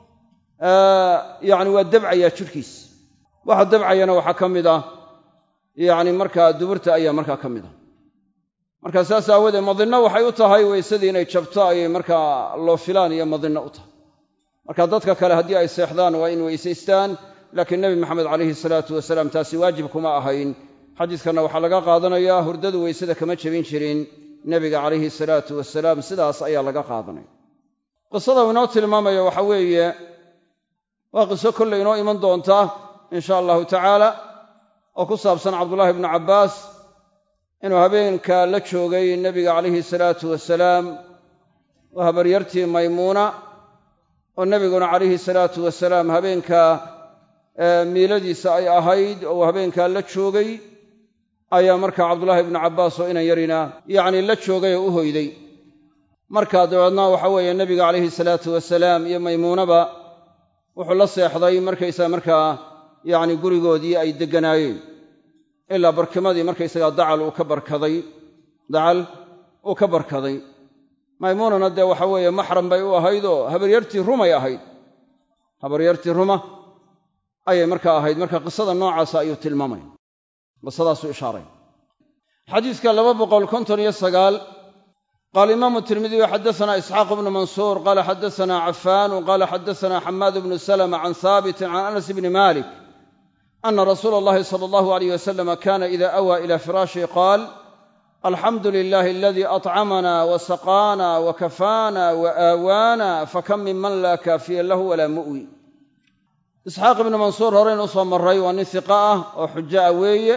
yacni waa dabcayaa jidhkiis waxa dabcayana waxaa ka mid ah yacni markaa duburta ayaa markaa ka mid ah marka saas aawoodee madinno waxay u tahay weysadii inay jabto ayay markaa loo filaan iyo madinno u tahay marka dadka kale haddii ay seexdaan waa in weysaystaan laakiin nebi maxamed calayhi salaatu wasalaam taasi waajib kuma ahayn xadiiskanna waxaa laga qaadanayaa hurdadu weysada kama jebin jirin nebiga calayhi salaatu wasalaam sidaas ayaa laga qaadanaya qisada uu inoo tilmaamayo waxa weeye waa qiso kolley inoo iman doonta insha allahu tacaala oo ku saabsan cabdullaahi ibnu cabbaas inuu habeenka la joogay nebiga calayhi salaatu wasalaam oo habaryartii maymuuna oo nebiguna calayhi salaatu wasalaam habeenka miiladiisa ay ahayd oo habeenkaa la joogay ayaa markaa cabdullaahi ibnu cabbaas oo inan yarina yacnii la joogay oo u hoyday markaa dabeedna waxa weeye nebiga calayhi salaatu wasalaam iyo maymuunaba wuxuu la seexday markaysaga markaa yacni gurigoodii ay degganaayeen ilaa barkimadii markaysagaa dacal uu ka barkaday dacal uu ka barkaday maymuunana dee waxa weeye maxram bay u ahayd oo habaryartii rumay ahayd habaryartii ruma ayay markaa ahayd marka qisada noocaasa ayuu tilmaamaya qisadaasuu ishaaray xadiiska laba boqol konton iyo sagaal qaala imaamu tirmidiyu xaddasanaa isxaaq bnu mansuur qaala xaddasanaa cafaan qaala xaddasanaa xamaad bnu salama can haabitin can anas bni malik ana rasuula allahi sala allahu alayh wasalama kana ida awaa ila firaashi qaal alxamdu lilahi aladii atcamana wasaqaana wakafaana waaawaana fakam minman laa kaafiya lahu walaa mu'wi isxaaq ibnu mansuur horeyn usoo maray waa nin hiqa ah oo xujo ah weeye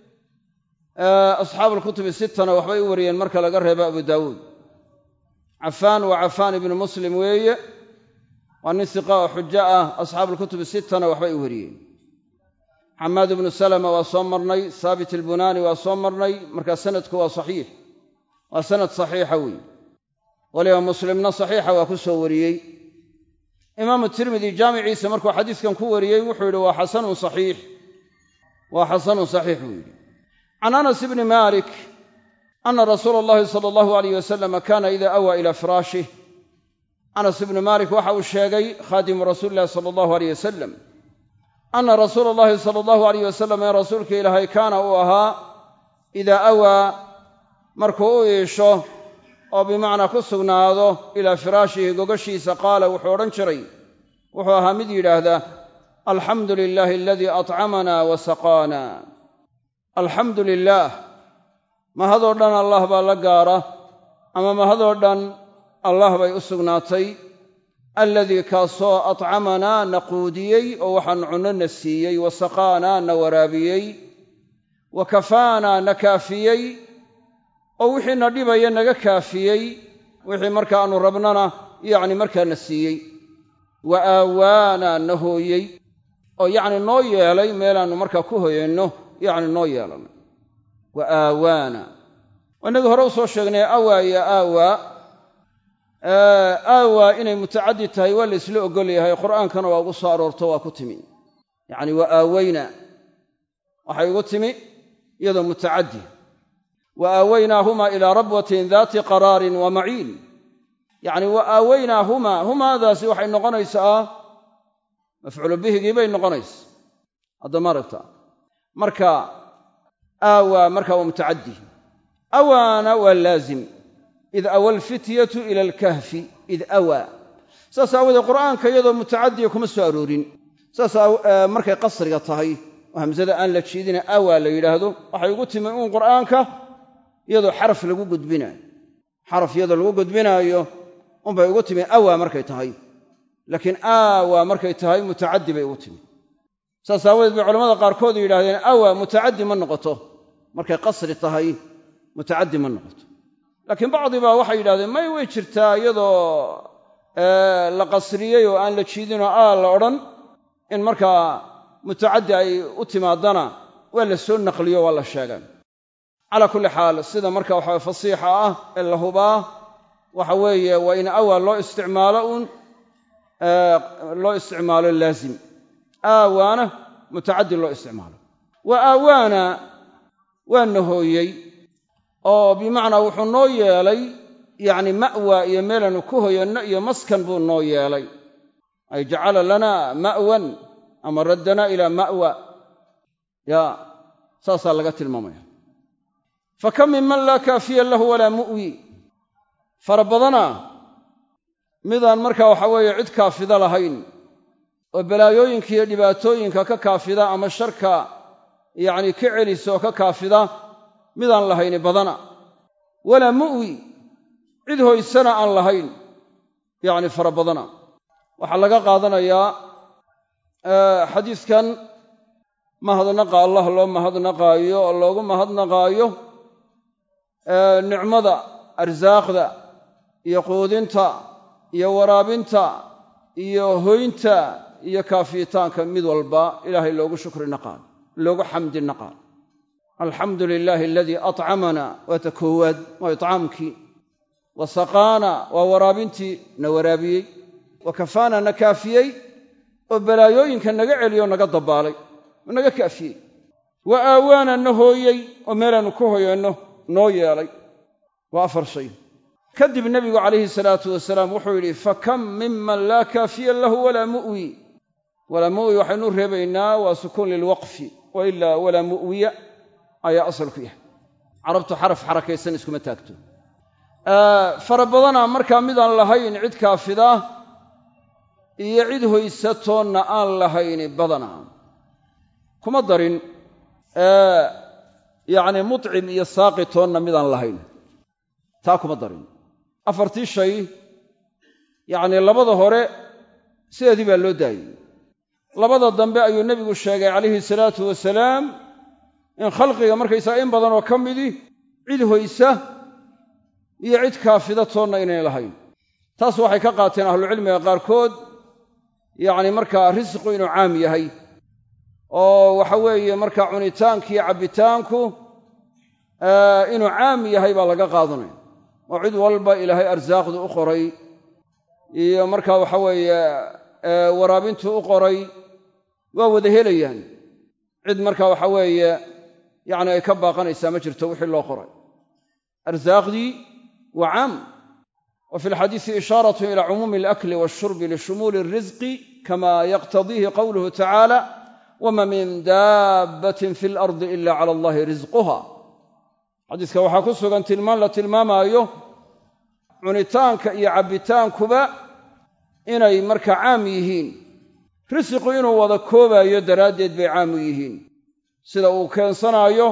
asxaabu alkutubi sittana waxbay u wariyeen marka laga reebo abu daawuud cafaan waa cafaan ibnu muslim weeye waa nin hiqa oo xujo ah asxaabu alkutubi sittana waxbay u wariyeen xamaad ibnu salama waa soo marnay haabit albunaani waa soo marnay markaa sanadku waa saxiix waa sanad saxiixa weeye waliba muslimna saxiixa waa ku soo wariyey imaamu tirmidi jaamiciisa markuu xadiiskan ku wariyey wuxuu yidhi waa xasanun saxiix waa xasanun saxiix buu yidhi can anas ibni malik ana rasuula allahi sala allahu alayh wasalama kana ida awaa ila firaashih anas ibnu malik waxa uu sheegay khaadimu rasuuli illahi sala allahu aleyh wasalam ana rasuula allahi sala allahu alayh wasalam in rasuulka ilaahay kaana uu ahaa idaa awaa markuu u iisho oo bimacnaa ku sugnaado ilaa firaashihi gogashiisa qaala wuxuu odhan jiray wuxuu ahaa mid yidhaahda alxamdu lilaahi aladii atcamana wa saqaana alxamdu lilaah mahadoo dhan allah baa la gaara ama mahadoo dhan allah bay u sugnaatay alladii kaasoo atcamanaa na quudiyey oo waxaan cunno na siiyey wa saqaanaa na waraabiyey wa kafaanaa na kaafiyey oo wixii na dhibaya naga kaafiyey wixii marka aanu rabnana yacni markaa na siiyey wa aawaana na hooyey oo yacni noo yeelay meelaannu markaa ku hoyanno yacni noo yeelanay wa aawaana innagii hore u soo sheegnay awaa iyo aawaa aawaa inay mutacaddi tahay waa la ysla oggol yahay qur'aankana waa ugu soo aroorto waa ku timi yacni wa aawayna waxay ugu timi iyadoo mutacaddi wa aawaynaahumaa ilaa rabwatin daati qaraarin wa maciin yacni wa aawaynaahumaa humaadaasi waxay noqonaysaa mafcuulu bihigii bay noqonaysa hadda maaragta marka aawaa marka waa mutacaddi awaana waa laazim id awa alfityatu ila alkahfi id awaa saas aawoodee qur'aanka iyadoo mutacadiya kuma soo aroorin saas markay qasriga tahay oo hamsada aan la jiidina awaa la yidhaahdo waxay ugu timi uun qur'aanka iyadoo xaraf lagu gudbinaayo xaraf iyadoo lagu gudbinaayo unbay ugu timi awaa markay tahay laakiin aawaa markay tahay mutacaddi bay ugu timi saas aawadeed bay culamada qaarkood yidhahdeen awa mutacaddi ma noqoto markay qasri tahay mutacaddi ma noqoto laakiin bacdi baa waxay yidhahdeen may way jirtaa iyadoo la qasriyey oo aan la jiidinoo aa la odhan in markaa mutacaddi ay u timaadana waa la soo naqliyo waa la sheegay calaa kulli xaal sida marka waxa fasiixa ah ee la hubaa waxa weeye waa in awaa loo isticmaalo uun loo isticmaalo laazim aawaana mutacaddi loo isticmaalo wa aawaana waa nahooyey oo bimacnaa wuxuu noo yeelay yacni ma'wa iyo meelanu ku hoyanno iyo maskan buu noo yeelay ay jacala lana ma'wan ama raddanaa ilaa ma'wa ya saasaa laga tilmaamaya fa kam min man laa kaafiya lahu walaa mu'wi fara badana midaan markaa waxa weeye cid kaafida lahayn oo balaayooyinka iyo dhibaatooyinka ka kaafida ama sharka yacni ka celisa oo ka kaafida midaan lahayni badana walaa mu'wi cid hoysana aan lahayn yacni fara badana waxaa laga qaadanayaa xadiiskan mahadnaqa allah loo mahadnaqaayo oo loogu mahadnaqaayo nicmada arsaaqda iyo quudinta iyo waraabinta iyo hoynta iyo kaafiyitaanka mid walba ilaahay loogu shukri naqaan loogu xamdi naqaan alxamdu lilaahi aladii atcamana waa ta koowaad waa itcaamkii wa saqaana waa waraabintii na waraabiyey wa kafaana na kaafiyey oo balaayooyinka naga celiyo naga dabaalay oo naga kaafiyey wa aawaana na hooyey oo meelaannu ku hoyanno noo yeelay waa afar shay kadib nebigu calayhi salaatu wasalaam wuxuu yidhi fa kam miman laa kaafiya lahu walaa mu'wi walaa mu'wi waxaynu reebaynaa waa sukuun lilwaqfi wa ilaa walaa mu'wiya ayaa asal ku yahay carabtu xaraf xarakaysan iskuma taagto fara badana markaa midaan lahayn cid kaafida iyo cid hoysatoonna aan lahayni badana kuma darin yacni mutcim iyo saaqitoonna midaan lahayn taa kuma darin afartii shay yacnii labada hore sideedii baa loo daayey labada dambe ayuu nebigu sheegay calayhi salaatu wasalaam in khalqiga markaysaga in badan oo ka midi cid hoysa iyo cid kaafida toonna inayn lahayn taas waxay ka qaateen ahlucilmiga qaarkood yacni markaa risqu inuu caam yahay oo waxa weeye markaa cunitaanki iyo cabbitaanku inuu caam yahay baa laga qaadanaya oo cid walba ilaahay arsaaqdu u qoray iyo markaa waxa weeye waraabintu u qoray waa wada helayaan cid markaa waxa weeye yacni ay ka baaqanaysaa ma jirto wixii loo qoray arsaaqdii waa caam wa fi lxadiisi ishaaratun ila cumuumi alakli waalshurbi lishumuuli alrisqi kama yaqtadiihi qowluhu tacaala wama min daabbatin fi alardi ila cala allahi risquha xadiiska waxaa ku sugan tilmaan la tilmaamaayo cunitaanka iyo cabbitaankuba inay markaa caam yihiin risiqu inuu wada koobaayo daraaddeed bay caam u yihiin sida uu keensanaayo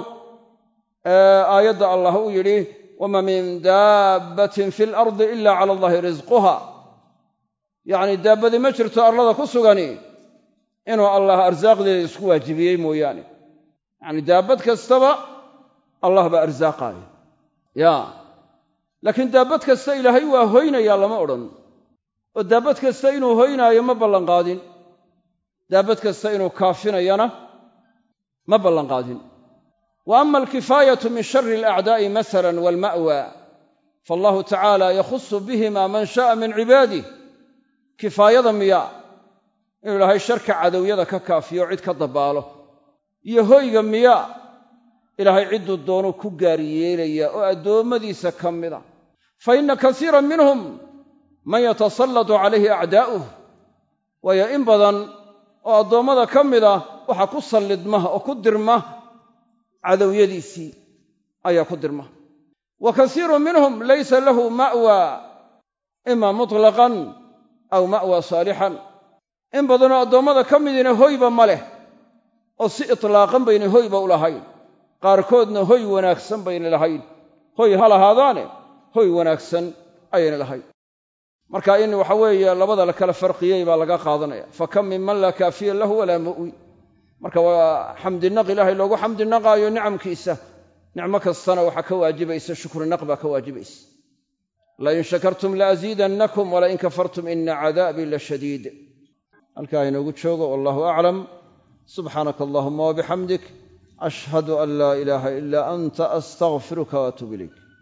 aayadda allah uu yidhi wama min daabbatin fi alardi ila cala allahi risquha yacni daabbadi ma jirto arlada ku sugani inuu allah arsaaqdeeda isku waajibiyey mooyaane yacni daabbad kastaba allah baa arsaaqaaya ya laakiin daabbad kasta ilaahay waa hoynayaa lama odhan oo daabbad kasta inuu hoynaayo ma ballanqaadin daabbad kasta inuu kaafinayana ma ballanqaadin wa ama alkifaayatu min shari alacdaa'i masalan waalma'wa faallahu tacaala yakhusu bihima man sha'a min cibaadih kifaayada miya inuu ilaahay sharka cadowyada ka kaafiyo cid ka dabbaalo iyo hoyga miya ilaahay cidduu doonu ku gaar yeelaya oo addoommadiisa ka mida fa inna kasiiran minhum man yatasallatu calayhi acdaa'uh waayo in badan oo addoommada ka mida waxaa ku sallidma oo ku dirma cadowyadiisii ayaa ku dirma wa kasiirun minhum laysa lahu ma'wa ima mutlaqan aw ma'wa saalixan in badanoo addoommada ka midina hoyba ma leh oo si itlaaqan bayna hoyba u lahayn qaarkoodna hoy wanaagsan bayna lahayn hoy ha lahaadaane hoy wanaagsan ayayna lahayn marka in waxa weeye labada la kala farqiyey baa laga qaadanaya fa kam min man laa kaafiya lahu walaa mu'wi marka waa xamdinaq ilaahay loogu xamdinaqaayo nicamkiisa nicmo kastana waxaa ka waajibaysa shukrinaq baa ka waajibaysa lain shakartum laaziidannakum walain kafartum ina cadaabii la shadiid halkaa inoogu joogo wallahu aclam subxaanaka allahuma wabixamdik ashhadu an laa ilaaha ilaa anta astaqfiruka waatuub ilayk